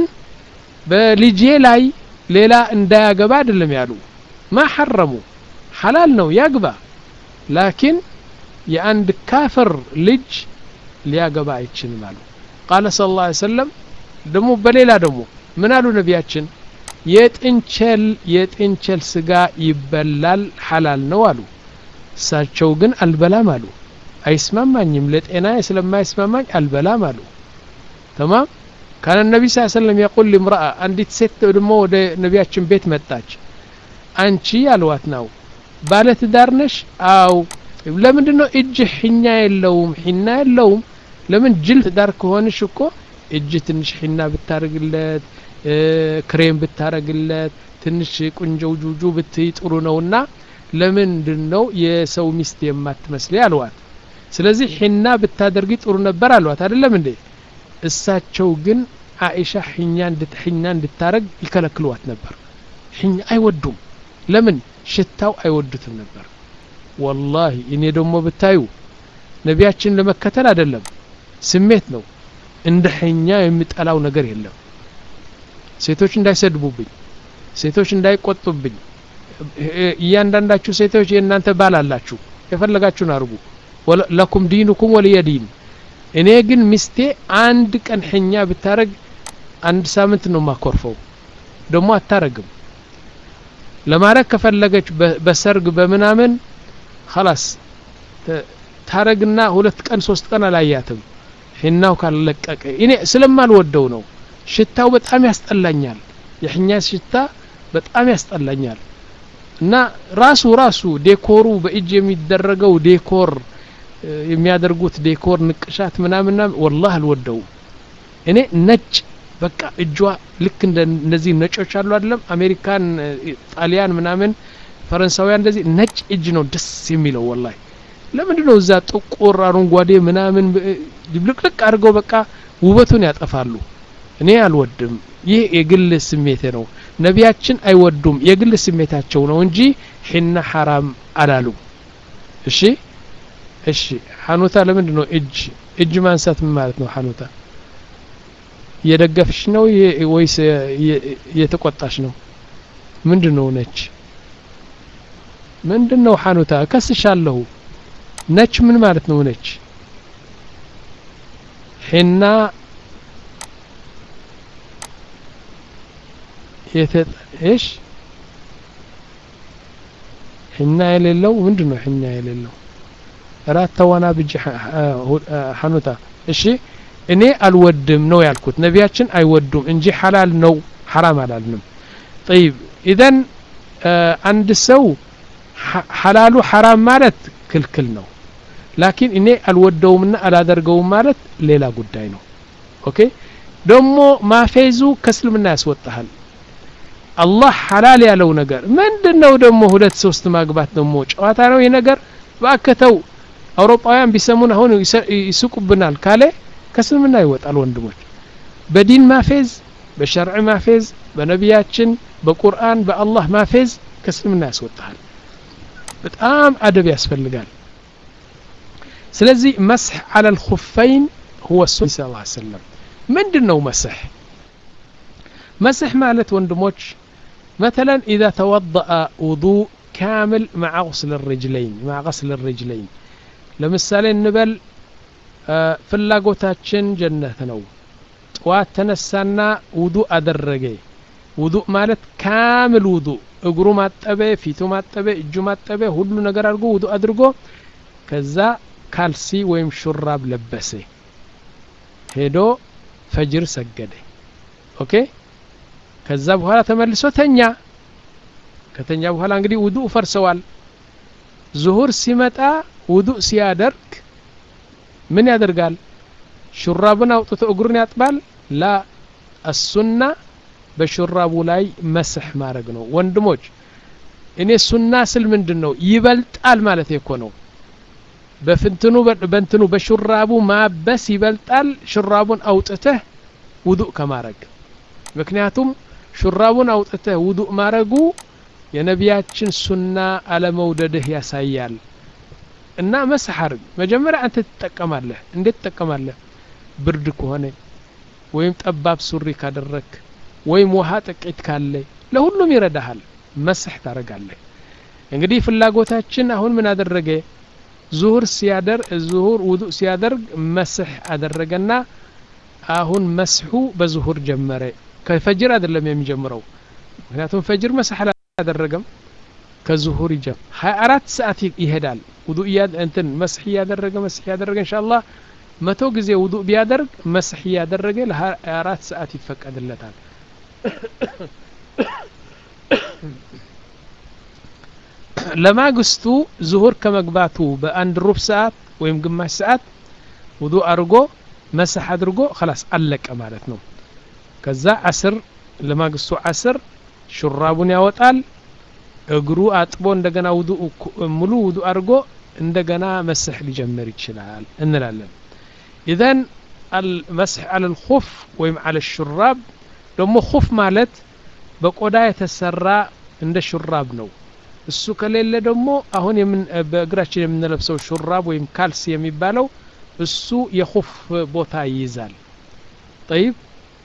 [SPEAKER 1] በልጄ ላይ ሌላ እንዳያገባ አይደለም ያሉ ማ ሐረሙ ሐላል ነው ያግባ ላኪን የአንድ ካፍር ልጅ ሊያገባ አይችልም አሉ ቃለ ስለ ላ ሰለም ደግሞ በሌላ ደግሞ ምን አሉ ነቢያችን የጥንቸል የጥንቸል ስጋ ይበላል ሐላል ነው አሉ እሳቸው ግን አልበላም አሉ አይስማማኝም ለጤና ስለማይስማማኝ አልበላም አሉ ተማም ካነ ነቢ ስ ሰለም የቁል ልምረአ አንዲት ሴት ደግሞ ወደ ነቢያችን ቤት መጣች አንቺ አልዋት ነው ባለ ትዳር ነሽ አው ለምንድን ነው እጅ ሒኛ የለውም ሒና የለውም ለምን ጅል ትዳር ከሆንሽ እኮ እጅ ትንሽ ሒና ብታረግለት ክሬም ብታረግለት ትንሽ ቁንጀው ጁጁ ብትይ ጥሩ ነውና ለምንድን ነው የሰው ሚስት የማትመስል አልዋት ስለዚህ ሒና ብታደርጊ ጥሩ ነበር አልዋት አይደለም እንዴ እሳቸው ግን አኢሻ ሒኛ ሒና እንድታረግ ይከለክልዋት ነበር ሒኛ አይወዱም ለምን ሽታው አይወዱትም ነበር ወላሂ እኔ ደግሞ ብታዩ ነቢያችን ለመከተል አይደለም ስሜት ነው እንደ ሐኛ የሚጠላው ነገር የለም ሴቶች እንዳይሰድቡብኝ ሴቶች እንዳይቆጡብኝ እያንዳንዳችሁ ሴቶች የእናንተ ባል አላችሁ የፈለጋችሁን አርጉ ለኩም ዲኑኩም ወልየ ዲን እኔ ግን ሚስቴ አንድ ቀን ሐኛ ብታረግ አንድ ሳምንት ነው ማኮርፈው ደግሞ አታረግም ለማድረግ ከፈለገች በሰርግ በምናምን خلاص ታረግና ሁለት ቀን ሶስት ቀን አላያትም ሒናው ካለቀቀ እኔ ስለማልወደው ነው ሽታው በጣም ያስጠላኛል የሕኛ ሽታ በጣም ያስጠላኛል እና ራሱ ራሱ ዴኮሩ በእጅ የሚደረገው ዴኮር የሚያደርጉት ዴኮር ንቅሻት ምናምና ወላህ አልወደውም እኔ ነጭ በቃ እጇ ልክ እነዚህ ነጮች አሉ አይደለም አሜሪካን ጣሊያን ምናምን ፈረንሳውያን እንደዚህ ነጭ እጅ ነው ደስ የሚለው ወላሂ ለምንድን ነው እዛ ጥቁር አረንጓዴ ምናምን ድብልቅልቅ አድርገው በቃ ውበቱን ያጠፋሉ እኔ አልወድም ይህ የግል ስሜቴ ነው ነቢያችን አይወዱም የግል ስሜታቸው ነው እንጂ ሒና ሐራም አላሉ እሺ እሺ ሐኑታ ለምንድን ነው እጅ እጅ ማንሳት ምን ማለት ነው ሐኑታ እየደገፍሽ ነው ወይስ እየተቆጣሽ ነው ምንድን ነው ነች ምንድን ነው ሐኑታ እከስሻለሁ ነች ምን ማለት ነው ነች ሒና እሽ ሒና የሌለው ምንድን ነው ሒና የሌለው ራት ተዋና ብጅ ሐኑታ እሺ እኔ አልወድም ነው ያልኩት ነቢያችን አይወዱም እንጂ ሐላል ነው ሐራም አላልንም ጠይብ ኢዘን አንድ ሰው ሐላሉ ሐራም ማለት ክልክል ነው ላኪን እኔ አልወደውምና አላደርገውም ማለት ሌላ ጉዳይ ነው ኦኬ ደግሞ ማፌዙ ከእስልምና ያስወጣሃል አላህ ሐላል ያለው ነገር ምንድን ነው ደግሞ ሁለት ሶስት ማግባት ደግሞ ጨዋታ ነው ይህ ነገር ባከተው አውሮፓውያን ቢሰሙን አሁን ይስቁብናል ካለ ከእስልምና ይወጣል ወንድሞች በዲን ማፌዝ በሸርዕ ማፌዝ በነቢያችን በቁርአን በአላህ ማፌዝ ከእስልምና ያስወጣሃል በጣም አደብ ያስፈልጋል ስለዚህ መስሕ አለ ልኹፈይን ሁወ ሱ ስ ሰለም ምንድን ነው መስሕ መስሕ ማለት ወንድሞች مثلا إذا توضأ وضوء كامل مع غسل الرجلين مع غسل الرجلين ለምሳሌ እንበል ፍላጎታችን ጀነት ነው ጠዋት ተነሳና ውዱእ አደረገ ውዱእ ማለት ካምል ውዱእ እግሩ ማጠበ ፊቱ ማጠበ እጁ ማጠበ ሁሉ ነገር አድርጎ ውዱ አድርጎ ከዛ ካልሲ ወይም ሹራብ ለበሰ ሄዶ ፈጅር ሰገደ ኦኬ ከዛ በኋላ ተመልሶ ተኛ ከተኛ በኋላ እንግዲህ ውዱእ ፈርሰዋል ዙሁር ሲመጣ ውዱእ ሲያደርግ ምን ያደርጋል ሹራቡን አውጥቶ እግሩን ያጥባል ላ አሱና በሹራቡ ላይ መስሕ ማድረግ ነው ወንድሞች እኔ ሱና ስል ምንድን ነው ይበልጣል ማለት እኮ ነው በፍንትኑ በእንትኑ በሹራቡ ማበስ ይበልጣል ሹራቡን አውጥተህ ውዱእ ከማረግ ምክንያቱም ሹራቡን አውጥተህ ውዱእ ማረጉ የነቢያችን ሱና አለመውደድህ ያሳያል እና መስሕ አርግ መጀመሪያ አንተ ትጠቀማለህ እንዴት ትጠቀማለህ ብርድ ከሆነ ወይም ጠባብ ሱሪ ካደረክ ወይም ውሃ ጥቂት ካለ ለሁሉም ይረዳሃል መስሕ ታደረጋለህ እንግዲህ ፍላጎታችን አሁን ምን አደረገ ዙሁር ሲያደር ዙሁር ውዱእ ሲያደርግ መስሕ አደረገና አሁን መስሑ በዙሁር ጀመረ ከፈጅር አይደለም የሚጀምረው ምክንያቱም ፈጅር መስሕ አላደረገም ከዙሁር ይጀም ሀያ አራት ሰዓት ይሄዳል ውዱእ እንትን መስሕ እያደረገ መስሕ እያደረገ እንሻአላህ መቶ ጊዜ ውዱእ ቢያደርግ መስሕ እያደረገ ለሀያ አራት ሰዓት ይፈቀድለታል ለማግስቱ ዙሁር ከመግባቱ በአንድ ሩብ ሰዓት ወይም ግማሽ ሰዓት ውዱእ አድርጎ መስሕ አድርጎ ከላስ አለቀ ማለት ነው ከዛ አስር ለማግስቱ አስር ሹራቡን ያወጣል እግሩ አጥቦ እንደገና ውዱእ ሙሉ ውዱእ አድርጎ እንደገና መስሕ ሊጀምር ይችላል እንላለን ኢዘን አልመስሕ አለ ልኹፍ ወይም አለ ሹራብ ደግሞ ኹፍ ማለት በቆዳ የተሰራ እንደ ሹራብ ነው እሱ ከሌለ ደግሞ አሁን በእግራችን የምንለብሰው ሹራብ ወይም ካልስ የሚባለው እሱ የኹፍ ቦታ ይይዛል ጠይብ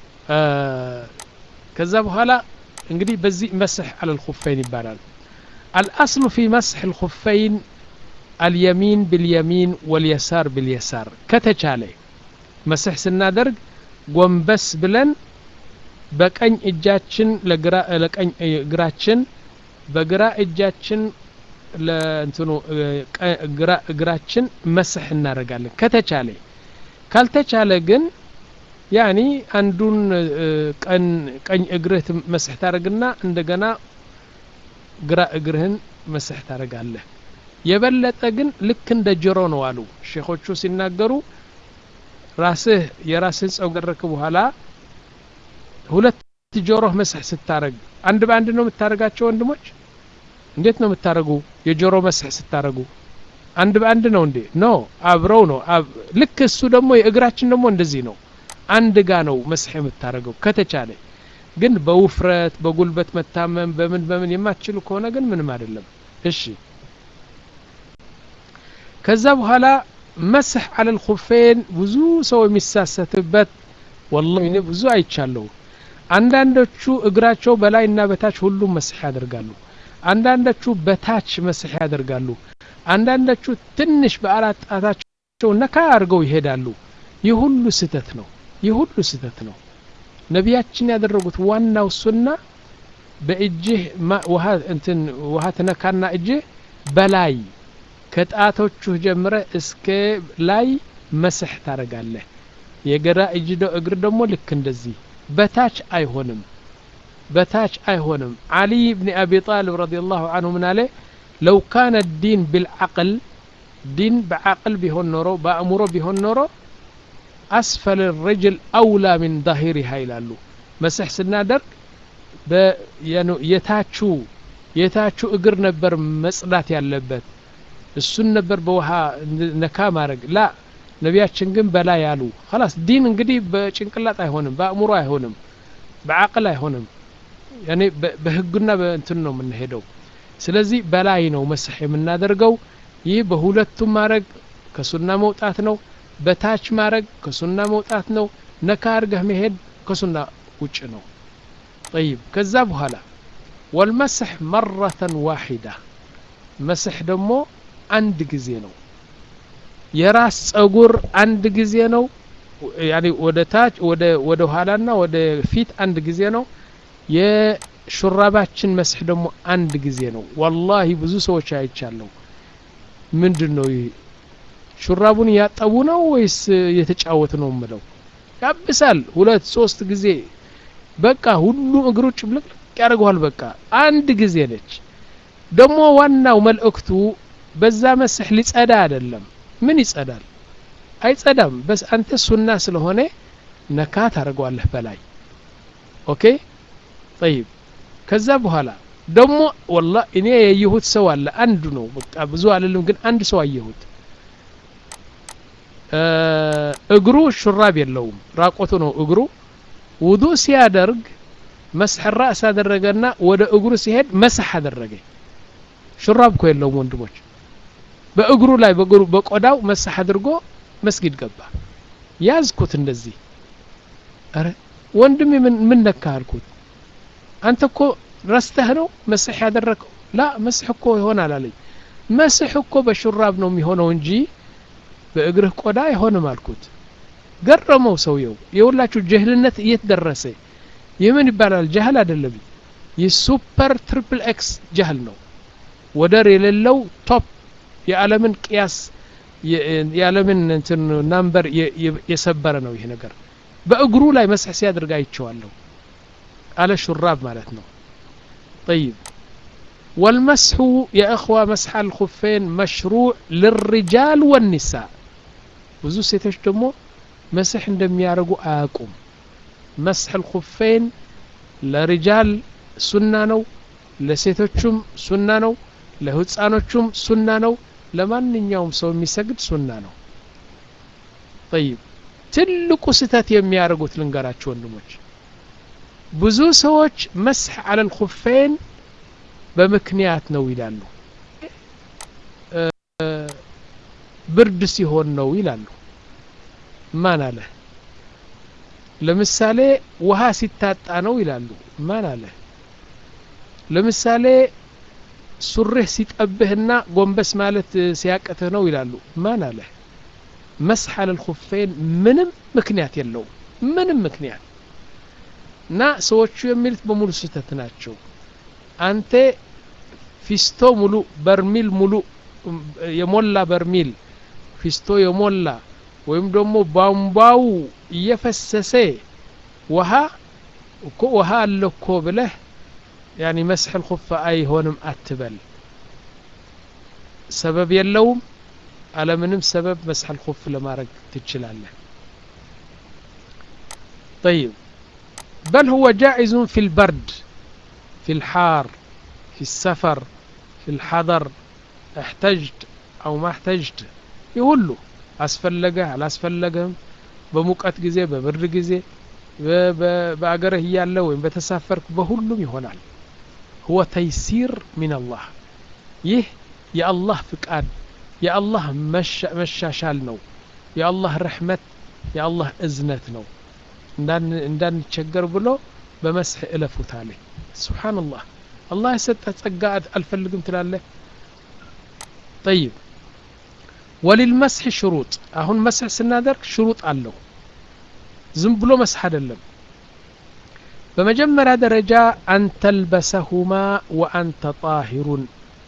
[SPEAKER 1] ከዛ በኋላ እንግዲህ በዚህ መስሕ አለ ልኹፈይን ይባላል አልአስሉ ፊ መስሕ ልኹፈይን አልየሚን ብልየሚን ወልየሳር ብልየሳር ከተቻለ መስሕ ስናደርግ ጎንበስ ብለን በቀኝ እጃችን ለቀኝ እግራችን በግራ እጃችን ለእንትኑ እግራችን መስሕ እናደርጋለን ከተቻለ ካልተቻለ ግን ያኒ አንዱን ቀኝ እግርህ መስሕ ታደርግና እንደገና ግራ እግርህን መስሕ ታደርጋለህ የበለጠ ግን ልክ እንደ ጆሮ ነው አሉ ሼኾቹ ሲናገሩ ራስህ የራስህን ጸጉር ከደረክ በኋላ ሁለት ጆሮህ መስሕ ስታረግ አንድ በአንድ ነው የምታደርጋቸው ወንድሞች እንዴት ነው የምታደርጉ የጆሮ መስሕ ስታደርጉ አንድ በአንድ ነው እንዴ ኖ አብረው ነው ልክ እሱ ደግሞ የእግራችን ደግሞ እንደዚህ ነው አንድ ጋ ነው መስሕ የምታደርገው ከተቻለ ግን በውፍረት በጉልበት መታመም በምን በምን የማትችሉ ከሆነ ግን ምንም አይደለም እሺ ከዛ በኋላ መስሕ አለል ኹፌን ብዙ ሰው የሚሳሰትበት ወላሂ እኔ ብዙ አይቻለሁ አንዳንዶቹ እግራቸው በላይና በታች ሁሉም መስሕ ያደርጋሉ አንዳንዶቹ በታች መስሕ ያደርጋሉ አንዳንዶቹ ትንሽ በአራት ጣታቸው ነካ አድርገው ይሄዳሉ ይህ ሁሉ ስህተት ነው ይህ ሁሉ ስህተት ነው ነቢያችን ያደረጉት ዋናው ሱና በእጅህ ውሃ እንትን ውሃ ትነካና እጅህ በላይ ከጣቶቹ ጀምረ እስከ ላይ መስሕ ታረጋለህ የግራ እጅ እግር ደግሞ ልክ እንደዚህ በታች አይሆንም በታች አይሆንም አሊ ብን አቢ ጣልብ ረዲ ላሁ አንሁ ምን አለ ለው ካነ ዲን ብልዓቅል ዲን በዓቅል ቢሆን ኖሮ በአእምሮ ቢሆን ኖሮ አስፈል ረጅል አውላ ሚን ዛሂሪሃ ይላሉ መስሕ ስናደርግ የታቹ የታቹ እግር ነበር መጽዳት ያለበት እሱን ነበር በውሃ ነካ ማድረግ ላ ነቢያችን ግን በላይ ያሉ ላስ ዲን እንግዲህ በጭንቅላት አይሆንም በአእምሮ አይሆንም በአቅል አይሆንም ያኔ በህግና በእንትን ነው የምንሄደው ስለዚህ በላይ ነው መስሕ የምናደርገው ይህ በሁለቱም ማድረግ ከሱና መውጣት ነው በታች ማድረግ ከሱና መውጣት ነው ነካ አርገህ መሄድ ከሱና ውጭ ነው ጠይብ ከዛ በኋላ ወልመስሕ መረተን ዋሒዳ መስሕ ደግሞ አንድ ጊዜ ነው የራስ ጸጉር አንድ ጊዜ ነው ያኔ ወደ ታች ወደ ወደ ኋላና ወደ ፊት አንድ ጊዜ ነው ሹራባችን መስሕ ደግሞ አንድ ጊዜ ነው ወላሂ ብዙ ሰዎች አይቻለሁ ምንድን ነው ይህ ሹራቡን እያጠቡ ነው ወይስ እየተጫወት ነው ምለው ያብሳል ሁለት ሶስት ጊዜ በቃ ሁሉም እግሩ ጭብልቅልቅ ያደርገዋል በቃ አንድ ጊዜ ነች ደግሞ ዋናው መልእክቱ በዛ መስሕ ሊጸዳ አይደለም ምን ይጸዳል አይጸዳም በስ አንተ ሱና ስለሆነ ነካ ታደርገዋለህ በላይ ኦኬ ጠይብ ከዛ በኋላ ደግሞ ወላ እኔ ያየሁት ሰው አለ አንዱ ነው በቃ ብዙ አልልም ግን አንድ ሰው አየሁት እግሩ ሹራብ የለውም ራቆቱ ነው እግሩ ውዱ ሲያደርግ መስሕ ራእስ አደረገና ወደ እግሩ ሲሄድ መስሕ አደረገ ሹራብ እኮ የለውም ወንድሞች በእግሩ ላይ በእግሩ በቆዳው መስሕ አድርጎ መስጊድ ገባ ያዝኩት እንደዚህ አረ ወንድሜ ምን ምን ነካ አልኩት አንተ እኮ ረስተህ ነው መስሕ ያደረገው ላ መስሕ እኮ ይሆናል አለኝ መስሕ እኮ በሹራብ ነው የሚሆነው እንጂ በእግርህ ቆዳ አይሆንም አልኩት ገረመው ሰውየው የሁላችሁ ጀህልነት እየት ደረሰ ይህ ምን ይባላል ጃህል አይደለም ይህ ሱፐር ትሪፕል ኤክስ ጃህል ነው ወደር የሌለው ቶፕ የዓለምን ቅያስ የዓለምን እንትን ናምበር የሰበረ ነው ይህ ነገር በእግሩ ላይ መስሕ ሲያደርግ አይቼዋለሁ አለ ሹራብ ማለት ነው طيب والمسح يا إخوة مسح الخفين مشروع للرجال والنساء ብዙ ሴቶች ደግሞ መስሕ እንደሚያደርጉ አያውቁም መስሕ الخفين ለሪጃል ሱና ነው ለሴቶቹም ሱና ነው ለህፃኖቹም ሱና ነው ለማንኛውም ሰው የሚሰግድ ሱና ነው طيب ትልቁ ስህተት የሚያደርጉት ልንገራችሁ ወንድሞች ብዙ ሰዎች መስሕ አለ الخفين በምክንያት ነው ይላሉ ብርድ ሲሆን ነው ይላሉ ማን አለ ለምሳሌ ውሃ ሲታጣ ነው ይላሉ ማን አለ ለምሳሌ ሱሪህ ሲጠብህና ጎንበስ ማለት ሲያቅትህ ነው ይላሉ ማን አለ መስሕ አለ الخفين ምንም ምክንያት የለውም ምንም ምክንያት እና ሰዎቹ የሚሉት በሙሉ ስህተት ናቸው አንተ ፊስቶ ሙሉ በርሚል ሙሉ የሞላ በርሚል ፊስቶ የሞላ ወይም ደግሞ ቧንቧው እየፈሰሰ ውሃ እኮ ውሃ አለ እኮ ብለህ ያኒ መስሕ ልኹፍ አይሆንም አትበል ሰበብ የለውም አለምንም ሰበብ መስሕ ልኹፍ ለማድረግ ትችላለህ طيب بل هو جائز في البرد في الحار في السفر في الحضر احتجت أو ما احتجت يقول አስፈለገህ አላስፈለገህም በሙቀት ጊዜ በብርድ ጊዜ በአገርህ እያለ ወይም በተሳፈርክ በሁሉም ይሆናል ሁወ ተይሲር ሚን አላህ ይህ የአላህ ፍቃድ የአላህ መሻሻል ነው የአላህ ረሕመት የአላህ እዝነት ነው እንዳንቸገር ብሎ በመስሕ እለፉት አለኝ ስብሓንላህ አላህ የሰጠህ ጸጋ አልፈልግም ትላለህ ጠይብ ወሊልመስሕ ሽሩጥ አሁን መስሕ ስናደርግ ሽሩጥ አለው ዝም ብሎ መስሕ አይደለም በመጀመሪያ ደረጃ አንተልበሰሁማ ወአንተ ጣሂሩን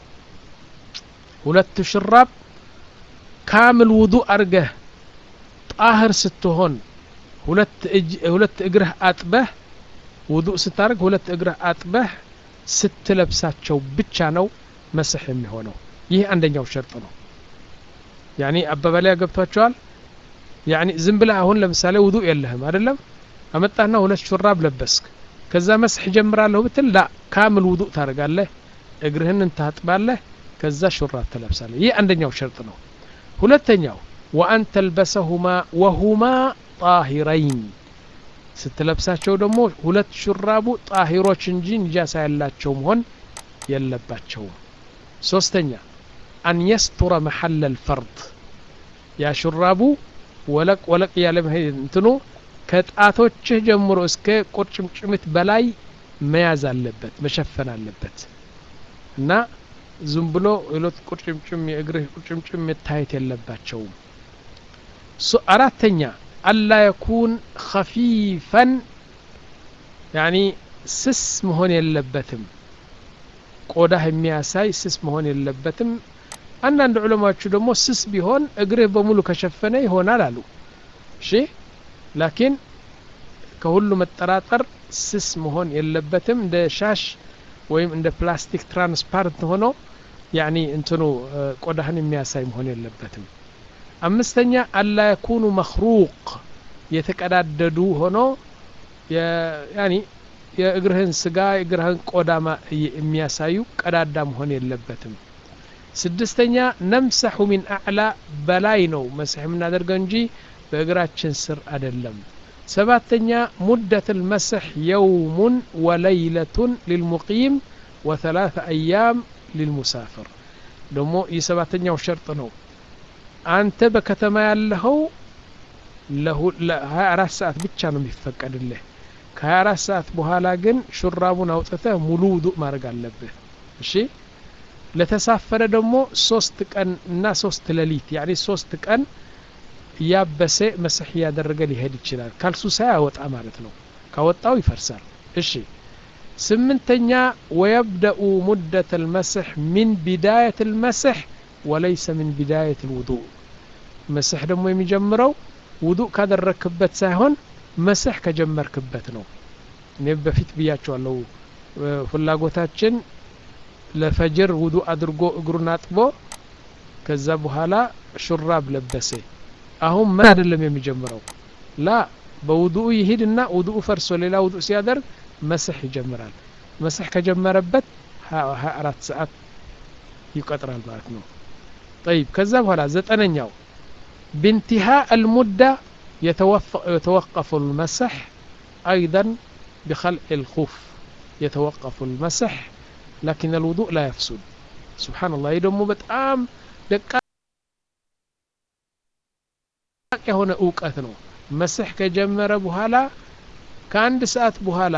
[SPEAKER 1] ሁለቱ ሽራብ ካምል ውዱእ አርገህ ጣህር ስትሆን ሁለት እግርህ አጥበህ ውዱእ ስታደርግ ሁለት እግርህ አጥበህ ስትለብሳቸው ብቻ ነው መስሕ የሚሆነው ይህ አንደኛው ሸርጥ ነው ያኒ አባባሊያ ገብቷቸዋል ያኒ ዝም ብለህ አሁን ለምሳሌ ውዱእ የለህም አይደለም አመጣና ሁለት ሹራብ ለበስክ ከዛ መስሕ ጀምራለሁ ብትል ላ ካምል ውዱእ ታደርጋለህ እግርህን ታጥባለህ ከዛ ሹራብ ትለብሳለህ ይህ አንደኛው ሸርጥ ነው ሁለተኛው ወአን ተልበሰሁማ ወሁማ ጣሂረይን ስትለብሳቸው ደግሞ ሁለት ሹራቡ ጣሂሮች እንጂ ንጃሳ ያላቸው መሆን የለባቸውም ሶስተኛ አን የስቱረ መሐለ ልፈርድ ያ ሹራቡ ወለቅ ወለቅ ያለ እንትኑ ከጣቶችህ ጀምሮ እስከ ቁርጭምጭሚት በላይ መያዝ አለበት መሸፈን አለበት እና ዝም ብሎ ሌሎት ቁርጭምጭም የእግርህ ቁርጭምጭም መታየት የለባቸውም አራተኛ አላ የኩን ከፊፈን ያኒ ስስ መሆን የለበትም ቆዳህ የሚያሳይ ስስ መሆን የለበትም አንዳንድ ዑለማዎቹ ደግሞ ስስ ቢሆን እግርህ በሙሉ ከሸፈነ ይሆናል አሉ እሺ ላኪን ከሁሉ መጠራጠር ስስ መሆን የለበትም እንደ ሻሽ ወይም እንደ ፕላስቲክ ትራንስፓረንት ሆኖ ያኒ እንትኑ ቆዳህን የሚያሳይ መሆን የለበትም አምስተኛ አላ የኩኑ መክሩቅ የተቀዳደዱ ሆኖ ያኒ የእግርህን ስጋ የእግርህን ቆዳ የሚያሳዩ ቀዳዳ መሆን የለበትም ስድስተኛ ነምሰሑ ሚን አዕላ በላይ ነው መስሕ የምናደርገው እንጂ በእግራችን ስር አይደለም ሰባተኛ ሙደት ልመስሕ የውሙን ወለይለቱን ሊልሙቂም ወثلاث አያም ሊልሙሳፍር ደግሞ ይህ ሰባተኛው ሸርጥ ነው አንተ በከተማ ያለኸው ለ24 ሰዓት ብቻ ነው የሚፈቀድልህ ከ24 ሰዓት በኋላ ግን ሹራቡን አውጥተህ ሙሉ ውዱእ ማድረግ አለብህ እሺ ለተሳፈረ ደግሞ ሶስት ቀን እና ሶስት ሌሊት ያኒ ሶስት ቀን እያበሰ መስሕ እያደረገ ሊሄድ ይችላል ካልሱ ሳያወጣ ማለት ነው ካወጣው ይፈርሳል እሺ ስምንተኛ ወየብደኡ ሙደት ልመስሕ ሚን ቢዳየት ልመስሕ ወለይሰ ሚን ቢዳየት ልውዱእ መስሕ ደግሞ የሚጀምረው ውዱእ ካደረክበት ሳይሆን መስሕ ከጀመርክበት ነው እኔ በፊት ብያቸዋለሁ ፍላጎታችን ለፈጅር ውዱእ አድርጎ እግሩን አጥቦ ከዛ በኋላ ሹራብ ለበሰ አሁን ምን አይደለም የሚጀምረው ላ በውዱኡ ይሂድና ውዱኡ ፈርሶ ሌላ ውዱእ ሲያደርግ መስሕ ይጀምራል መስሕ ከጀመረበት ሀያ አራት ሰዓት ይቆጥራል ማለት ነው طيب ከዛ በኋላ ዘጠነኛው بانتهاء المدة يتوقف المسح أيضا بخلع الخف يتوقف المسح لكن الوضوء لا يفسد سبحان الله يدሞ በጣም ደቃቅ የሆነ እውቀት ነው መስሕ ከጀመረ በኋላ ከአንድ ሰዓት በኋላ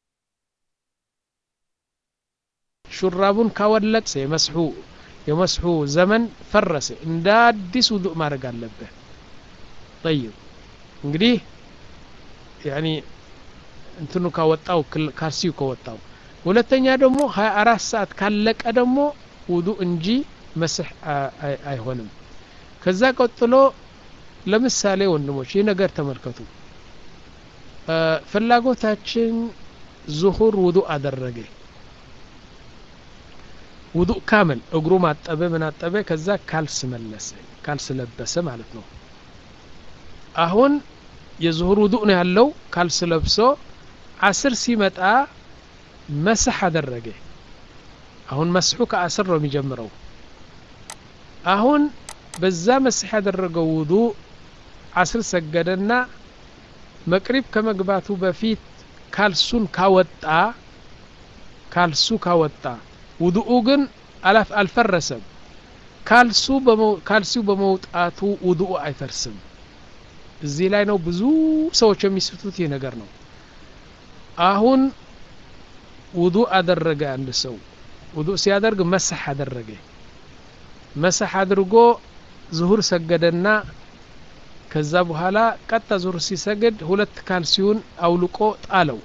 [SPEAKER 1] ሹራቡን ካወለቅሰ የመስሑ የመስሑ ዘመን ፈረሰ እንደ አዲስ ውዱእ ማድረግ አለብህ ጠይብ እንግዲህ ያኒ እንትኑ ካወጣው ካልሲው ከወጣው ሁለተኛ ደግሞ ሀያ አራት ሰዓት ካለቀ ደግሞ ውዱእ እንጂ መስሕ አይሆንም ከዛ ቀጥሎ ለምሳሌ ወንድሞች ይህ ነገር ተመልከቱ ፍላጎታችን ዙሁር ውዱእ አደረገ ውዱእ ካምል እግሩ ማጠበ ምን አጠበ ከዛ ካልስ መለሰ ካልስ ለበሰ ማለት ነው አሁን የዙሁር ውዱእ ነው ያለው ካልስ ለብሶ አስር ሲመጣ መስሕ አደረገ አሁን መስሑ ከአስር ነው የሚጀምረው አሁን በዛ መስሕ ያደረገው ውዱእ አስር ሰገደና መቅሪብ ከመግባቱ በፊት ካልሱን ካወጣ ካልሱ ካወጣ ውዱኡ ግን አልፈረሰም ካልሱ ካልሲው በመውጣቱ ውዱኡ አይፈርስም እዚህ ላይ ነው ብዙ ሰዎች የሚስቱት ይህ ነገር ነው አሁን ውዱእ አደረገ አንድ ሰው ውዱእ ሲያደርግ መሳሕ አደረገ መሳሕ አድርጎ ዙሁር ሰገደና ከዛ በኋላ ቀጣ ዙሁር ሲሰግድ ሁለት ካልሲውን አውልቆ ጣለው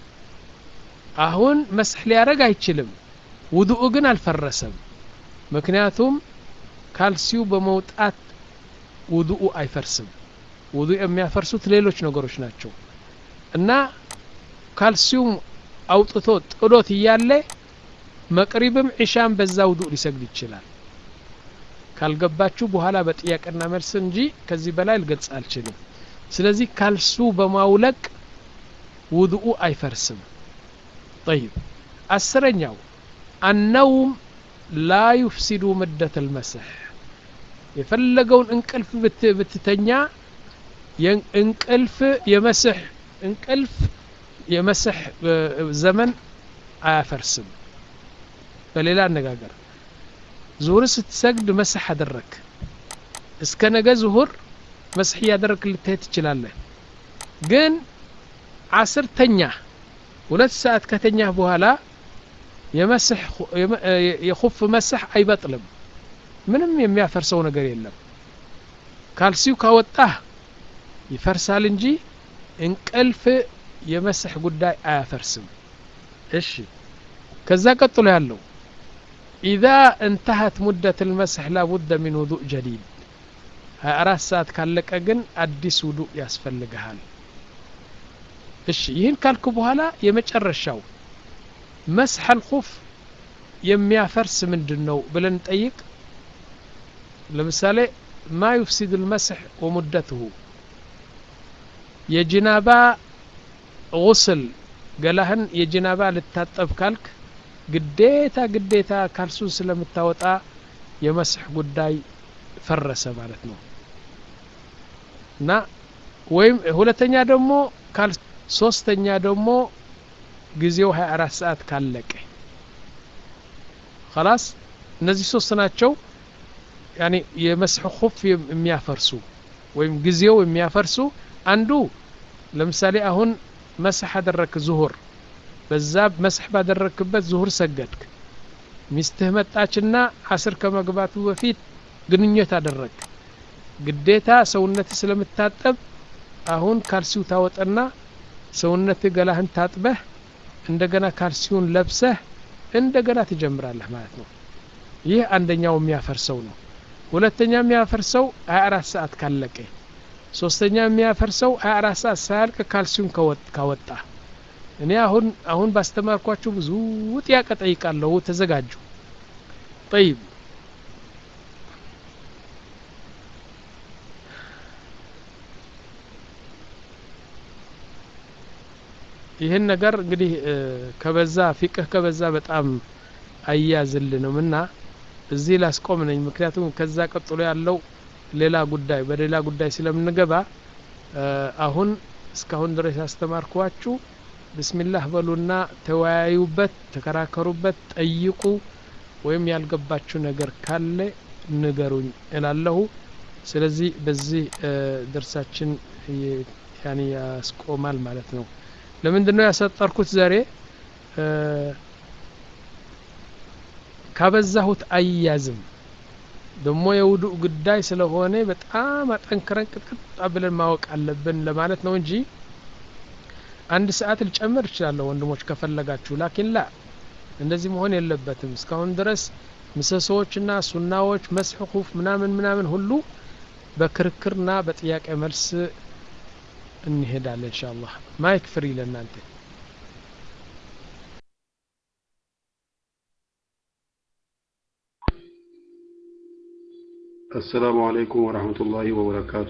[SPEAKER 1] አሁን መስሕ ሊያደረግ አይችልም ውዱኡ ግን አልፈረሰም ምክንያቱም ካልሲው በመውጣት ውዱኡ አይፈርስም ውዱእ የሚያፈርሱት ሌሎች ነገሮች ናቸው እና ካልሲውም አውጥቶ ጥሎት እያለ መቅሪብም ዒሻም በዛ ውዱእ ሊሰግድ ይችላል ካልገባችሁ በኋላ በጥያቄና መልስ እንጂ ከዚህ በላይ ልገልጽ አልችልም ስለዚህ ካልሱ በማውለቅ ውድኡ አይፈርስም ጠይብ አስረኛው አነውም ላ ዩፍሲዱ ምደት ልመስሕ የፈለገውን እንቅልፍ ብትተኛ እንቅልፍ የመስሕ እንቅልፍ የመስሕ ዘመን አያፈርስም በሌላ አነጋገር ዙሁር ስትሰግድ መስሕ አደረግ እስከ ነገ ዙሁር መስሕ እያደረግ ልትሄድ ትችላለህ ግን አስር ተኛ ሁለት ሰዓት ከተኛህ በኋላ የመስሕ የኹፍ መስሕ አይበጥልም ምንም የሚያፈርሰው ነገር የለም ካልሲው ካወጣህ ይፈርሳል እንጂ እንቅልፍ የመስሕ ጉዳይ አያፈርስም እሺ ከዛ ቀጥሎ ያለው ኢዛ እንተሀት ሙደት ልመስሕ ላቡደ ሚን ውዱእ ጀዲድ ሀያ አራት ሰዓት ካለቀ ግን አዲስ ውዱእ ያስፈልግሃል እሺ ይህን ካልኩ በኋላ የመጨረሻው መስሐ ልኹፍ የሚያፈርስ ምንድን ነው ብለን ጠይቅ ለምሳሌ ማ ዩፍሲድ ልመስሕ ወሙደትሁ የጅናባ ጉስል ገላህን የጅናባ ልታጠብ ካልክ ግዴታ ግዴታ ካልሱን ስለምታወጣ የመስሕ ጉዳይ ፈረሰ ማለት ነው እና ወይም ሁለተኛ ደግሞ ሶስተኛ ደግሞ ጊዜው 24 ሰዓት ካለቀ خلاص እነዚህ ሶስት ናቸው ያኒ የመስሕ ኹፍ የሚያፈርሱ ወይም ጊዜው የሚያፈርሱ አንዱ ለምሳሌ አሁን መስሕ አደረክ ዙሁር በዛ መስሕ ባደረክበት ዙሁር ሰገድክ ሚስትህ መጣችና አስር ከመግባቱ በፊት ግንኙነት አደረግ ግዴታ ሰውነት ስለምታጠብ አሁን ካልሲው ታወጠና ሰውነት ገላህን ታጥበህ እንደገና ካልሲውን ለብሰህ እንደገና ትጀምራለህ ማለት ነው ይህ አንደኛው የሚያፈርሰው ነው ሁለተኛ የሚያፈርሰው 24 ሰዓት ካለቀ ሶስተኛ የሚያፈርሰው 24 ሰዓት ሳያልቅ ካልሲውን ካወጣ እኔ አሁን አሁን ባስተማርኳችሁ ብዙ ጥያቄ ጠይቃለሁ ተዘጋጁ ጠይብ ይህን ነገር እንግዲህ ከበዛ ፊቅህ ከበዛ በጣም አያዝልንም እና እዚህ ላስቆም ነኝ ምክንያቱም ከዛ ቀጥሎ ያለው ሌላ ጉዳይ በሌላ ጉዳይ ስለምንገባ አሁን እስካሁን ድረስ ያስተማርኳችሁ ብስሚላህ በሉና ተወያዩበት ተከራከሩበት ጠይቁ ወይም ያልገባችሁ ነገር ካለ ንገሩኝ እላለሁ ስለዚህ በዚህ ደርሳችን ያኔ ያስቆማል ማለት ነው ለምንድን ነው ያሰጠርኩት ዛሬ ካበዛሁት አያዝም ደግሞ የውዱእ ጉዳይ ስለሆነ በጣም አጠንክረን ቅጥቅጥ ብለን ማወቅ አለብን ለማለት ነው እንጂ አንድ ሰዓት ልጨምር እችላለሁ ወንድሞች ከፈለጋችሁ ላኪን ላ እንደዚህ መሆን የለበትም እስካሁን ድረስ ምሰሶዎችና ሱናዎች መስሕ ኹፍ ምናምን ምናምን ሁሉ በክርክርና በጥያቄ መልስ እንሄዳለን እንሻ አላህ ማይክ ፍሪ ለእናንተ
[SPEAKER 2] السلام عليكم ورحمة الله وبركاته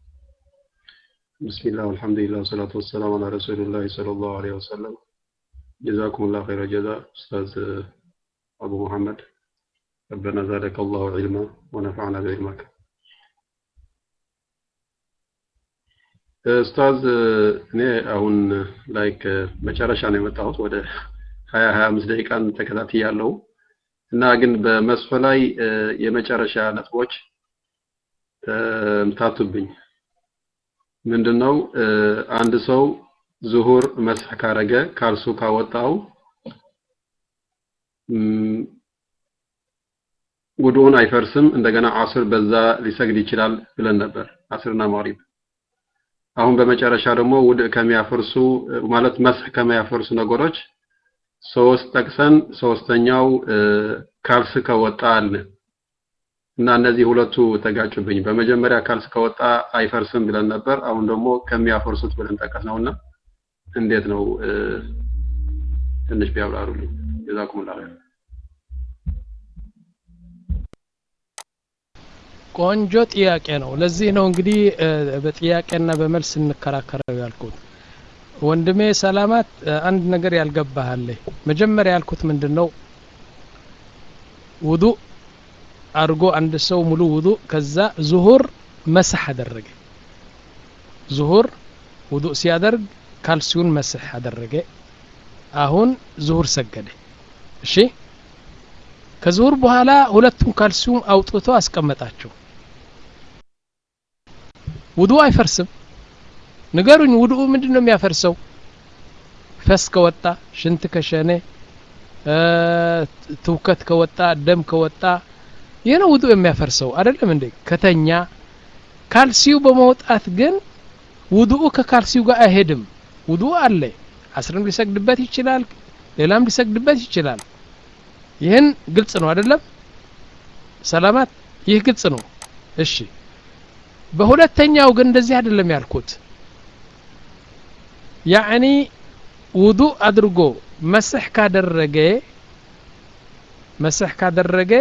[SPEAKER 2] بسم الله والحمد لله والصلاة والسلام على رسول الله صلى الله عليه وسلم جزاكم الله خير الجزاء أستاذ أبو محمد ربنا زادك الله علما ونفعنا بعلمك ኡስታዝ እኔ አሁን ላይክ መጨረሻ ነው የመጣሁት ወደ ሀያ ሀያ አምስት ደቂቃን ተከታትያለሁ እና ግን በመስፈ ላይ የመጨረሻ ነጥቦች ተምታቱብኝ ምንድነው አንድ ሰው ዙሁር መስህ ካረገ ካልሱ ካወጣው ውዱኡን አይፈርስም እንደገና አስር በዛ ሊሰግድ ይችላል ብለን ነበር አስርና ማሪብ አሁን በመጨረሻ ደግሞ ውድ ከሚያፈርሱ ማለት መስህ ከሚያፈርሱ ነገሮች ሶስት ጠቅሰን ሶስተኛው ካልስ ከወጣ አልን እና እነዚህ ሁለቱ ተጋጩብኝ በመጀመሪያ ካልስ ከወጣ አይፈርስም ብለን ነበር አሁን ደግሞ ከሚያፈርሱት ብለን ጠቀስ ነውና እንዴት ነው ትንሽ ቢያብራሩልኝ ጀዛኩሙላህ ኸይር
[SPEAKER 1] ቆንጆ ጥያቄ ነው ለዚህ ነው እንግዲህ በጥያቄና በመልስ እንከራከረው ያልኩት ወንድሜ ሰላማት አንድ ነገር ያልገባሃለ መጀመሪያ ያልኩት ምንድን ነው ውዱ አድርጎ አንድ ሰው ሙሉ ውዱ ከዛ ዙሁር መስሕ አደረገ ዙሁር ውዱ ሲያደርግ ካልሲውን መስሕ አደረገ አሁን ዙሁር ሰገደ እሺ ከዙሁር በኋላ ሁለቱም ካልሲውም አውጥቶ አስቀመጣቸው ውዱ አይፈርስም ንገሩኝ ውዱ ምንድን ነው የሚያፈርሰው ፈስ ከወጣ ሽንት ከሸነ ትውከት ከወጣ ደም ከወጣ ይህ ነው ውዱ የሚያፈርሰው አይደለም እንዴ ከተኛ ካልሲው በመውጣት ግን ውዱኡ ከካልሲው ጋር አይሄድም ውዱ አለ አስርም ሊሰግድበት ይችላል ሌላም ሊሰግድበት ይችላል ይህን ግልጽ ነው አይደለም ሰላማት ይህ ግልጽ ነው እሺ በሁለተኛው ግን እንደዚህ አይደለም ያልኩት ያዕኒ ውዱእ አድርጎ መስሕ ካደረገ መስሕ ካደረገ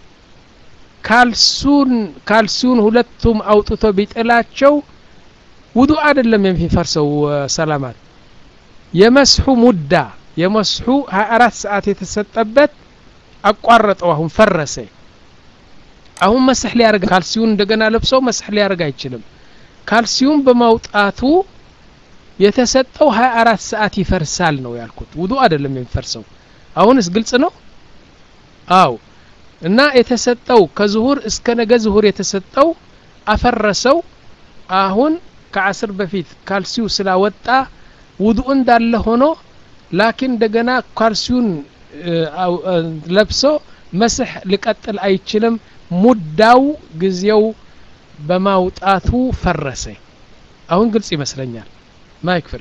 [SPEAKER 1] ካልሱን ካልሲውን ሁለቱም አውጥቶ ቢጥላቸው ውዱእ አይደለም የሚፈርሰው ሰላማት የመስሑ ሙዳ የመስሑ 24 ሰዓት የተሰጠበት አቋረጠው አሁን ፈረሰ አሁን መስሕ ሊያደርግ ካልሲውን እንደገና ለብሶ መስሕ ሊያደርግ አይችልም ካልሲውን በማውጣቱ የተሰጠው 24 ሰዓት ይፈርሳል ነው ያልኩት ውዱእ አይደለም የሚፈርሰው አሁንስ ግልጽ ነው አው እና የተሰጠው ከዝሁር እስከ ነገ ዝሁር የተሰጠው አፈረሰው አሁን ከአስር በፊት ካልሲው ስላወጣ ውዱእ እንዳለ ሆኖ ላኪን እንደገና ካልሲውን ለብሶ መስሕ ሊቀጥል አይችልም ሙዳው ጊዜው በማውጣቱ ፈረሰ አሁን ግልጽ ይመስለኛል ማይክ ፍሪ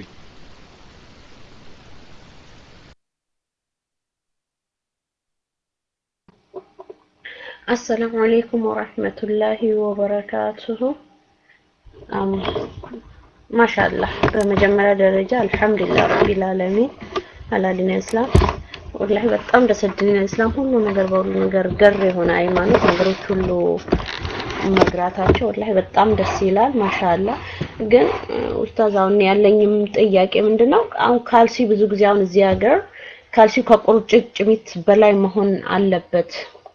[SPEAKER 3] አሰላሙ አለይኩም ወራህመቱላሂ ወበረካቱሁ ማሻአላህ በመጀመሪያ ደረጃ አልሐምዱሊላህ ረቢል ዓለሚን አላዲን እስላም ወላሂ በጣም ደስ ዲን እስላም ሁሉ ነገር በሁሉ ነገር ገር የሆነ ሃይማኖት ነገሮች ሁሉ መግራታቸው ወላሂ በጣም ደስ ይላል ማሻአላ ግን ኡስታዝ አሁን ያለኝም ጥያቄ ምንድነው አሁን ካልሲ ብዙ ጊዜ አሁን እዚህ ሀገር ካልሲ ከቁርጭምጭሚት በላይ መሆን አለበት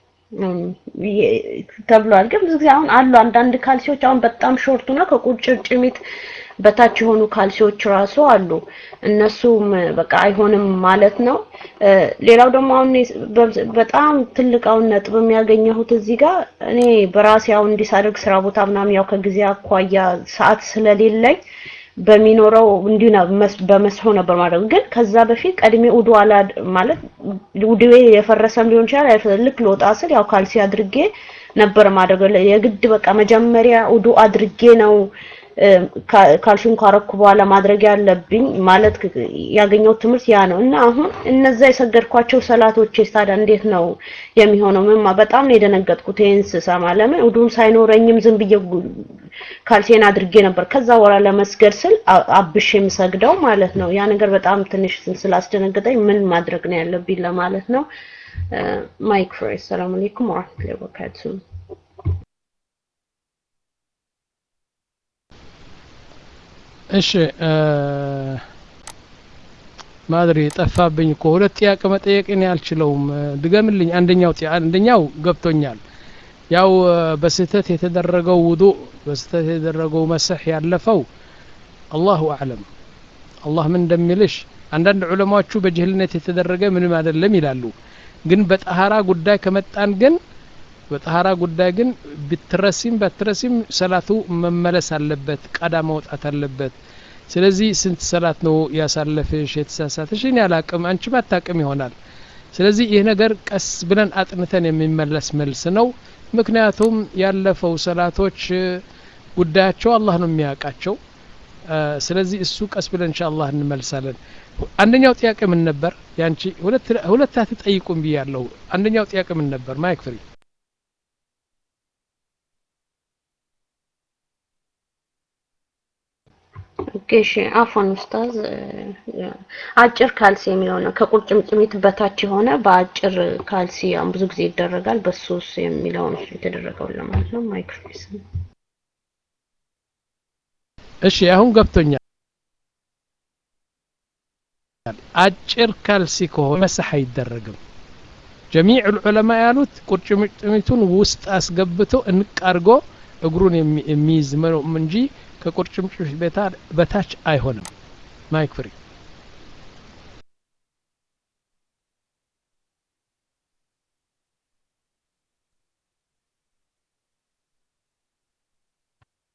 [SPEAKER 3] ተብሏል ግን ብዙ ጊዜ አሁን አሉ አንዳንድ ካልሲዎች አሁን በጣም ሾርቱ ነው ከቁርጭምጭሚት በታች የሆኑ ካልሲዎች ራሱ አሉ እነሱም በቃ አይሆንም ማለት ነው ሌላው ደግሞ አሁን በጣም ትልቅ አሁን ነጥብ የሚያገኘሁት እዚህ ጋር እኔ በራሴ አሁን እንዲሳደግ ስራ ቦታ ምናምን ያው ከጊዜ አኳያ ሰዓት ስለሌለኝ በሚኖረው እንዲሁ በመስሆ ነበር ማለት ግን ከዛ በፊት ቀድሜ ውዱ አላ ማለት ውዱዌ የፈረሰም ሊሆን ይችላል ልክ ልወጣ ስል ያው ካልሲ አድርጌ ነበር ማድረግ የግድ በቃ መጀመሪያ ውዱ አድርጌ ነው ካልሲውን ካረኩ በኋላ ማድረግ ያለብኝ ማለት ያገኘው ትምህርት ያ ነው እና አሁን እነዛ የሰገድኳቸው ሰላቶች ታዲያ እንዴት ነው የሚሆነው? ምማ በጣም ነው የደነገጥኩት ይሄን ስሰማ። ለምን ውዱም ሳይኖረኝም ዝም ብዬ ካልሴን አድርጌ ነበር ከዛ በኋላ ለመስገድ ስል አብሽ የምሰግደው ማለት ነው። ያ ነገር በጣም ትንሽ ስላስደነገጠኝ ምን ማድረግ ነው ያለብኝ ለማለት ነው። ማይክ ፍሬ ሰላም አለይኩም ወራህመቱላሂ ወበረካቱሁ።
[SPEAKER 1] እሺ ማድሪ ጠፋብኝ እኮ ሁለት ጥያቄ መጠየቅ እኔ አልችለውም ድገምልኝ አንደኛው አንደኛው ገብቶኛል ያው በስህተት የተደረገው ውዱእ በስህተት የተደረገው መስሕ ያለፈው አላሁ አዕለም አላህ ምን እንደሚልሽ አንዳንድ ዑለማዎቹ በጅህልነት የተደረገ ምንም አይደለም ይላሉ ግን በጠሃራ ጉዳይ ከመጣን ግን በጠሃራ ጉዳይ ግን ብትረሲም ባትረሲም ሰላቱ መመለስ አለበት ቀዳ መውጣት አለበት ስለዚህ ስንት ሰላት ነው ያሳለፍሽ የተሳሳተሽ እኔ አላቅም አንቺም አታቅም ይሆናል ስለዚህ ይህ ነገር ቀስ ብለን አጥንተን የሚመለስ መልስ ነው ምክንያቱም ያለፈው ሰላቶች ጉዳያቸው አላህ ነው የሚያውቃቸው ስለዚህ እሱ ቀስ ብለን እንሻአላህ እንመልሳለን አንደኛው ጥያቄ ምን ነበር ያንቺ ሁለት አትጠይቁም ብያለሁ አንደኛው ጥያቄ ምን ነበር ማይክ ፍሪ
[SPEAKER 3] እሺ አፎን ኡስታዝ አጭር ካልሲ የሚለው ነው ከቁርጭምጭሚት በታች የሆነ በአጭር ካልሲ አሁን ብዙ ጊዜ ይደረጋል በሱስ የሚለው ነው የተደረገው ለማለት ነው ማይክሮፎን
[SPEAKER 1] እሺ አሁን ገብቶኛል አጭር ካልሲ ከሆነ መሳህ አይደረግም ጀሚዕ ዑለማ ያሉት ቁርጭምጭሚቱን ውስጥ አስገብቶ እንቅ አድርጎ እግሩን የሚይዝ እንጂ ከቁርጭምጭሚት በታች አይሆንም ማይክ ፍሪ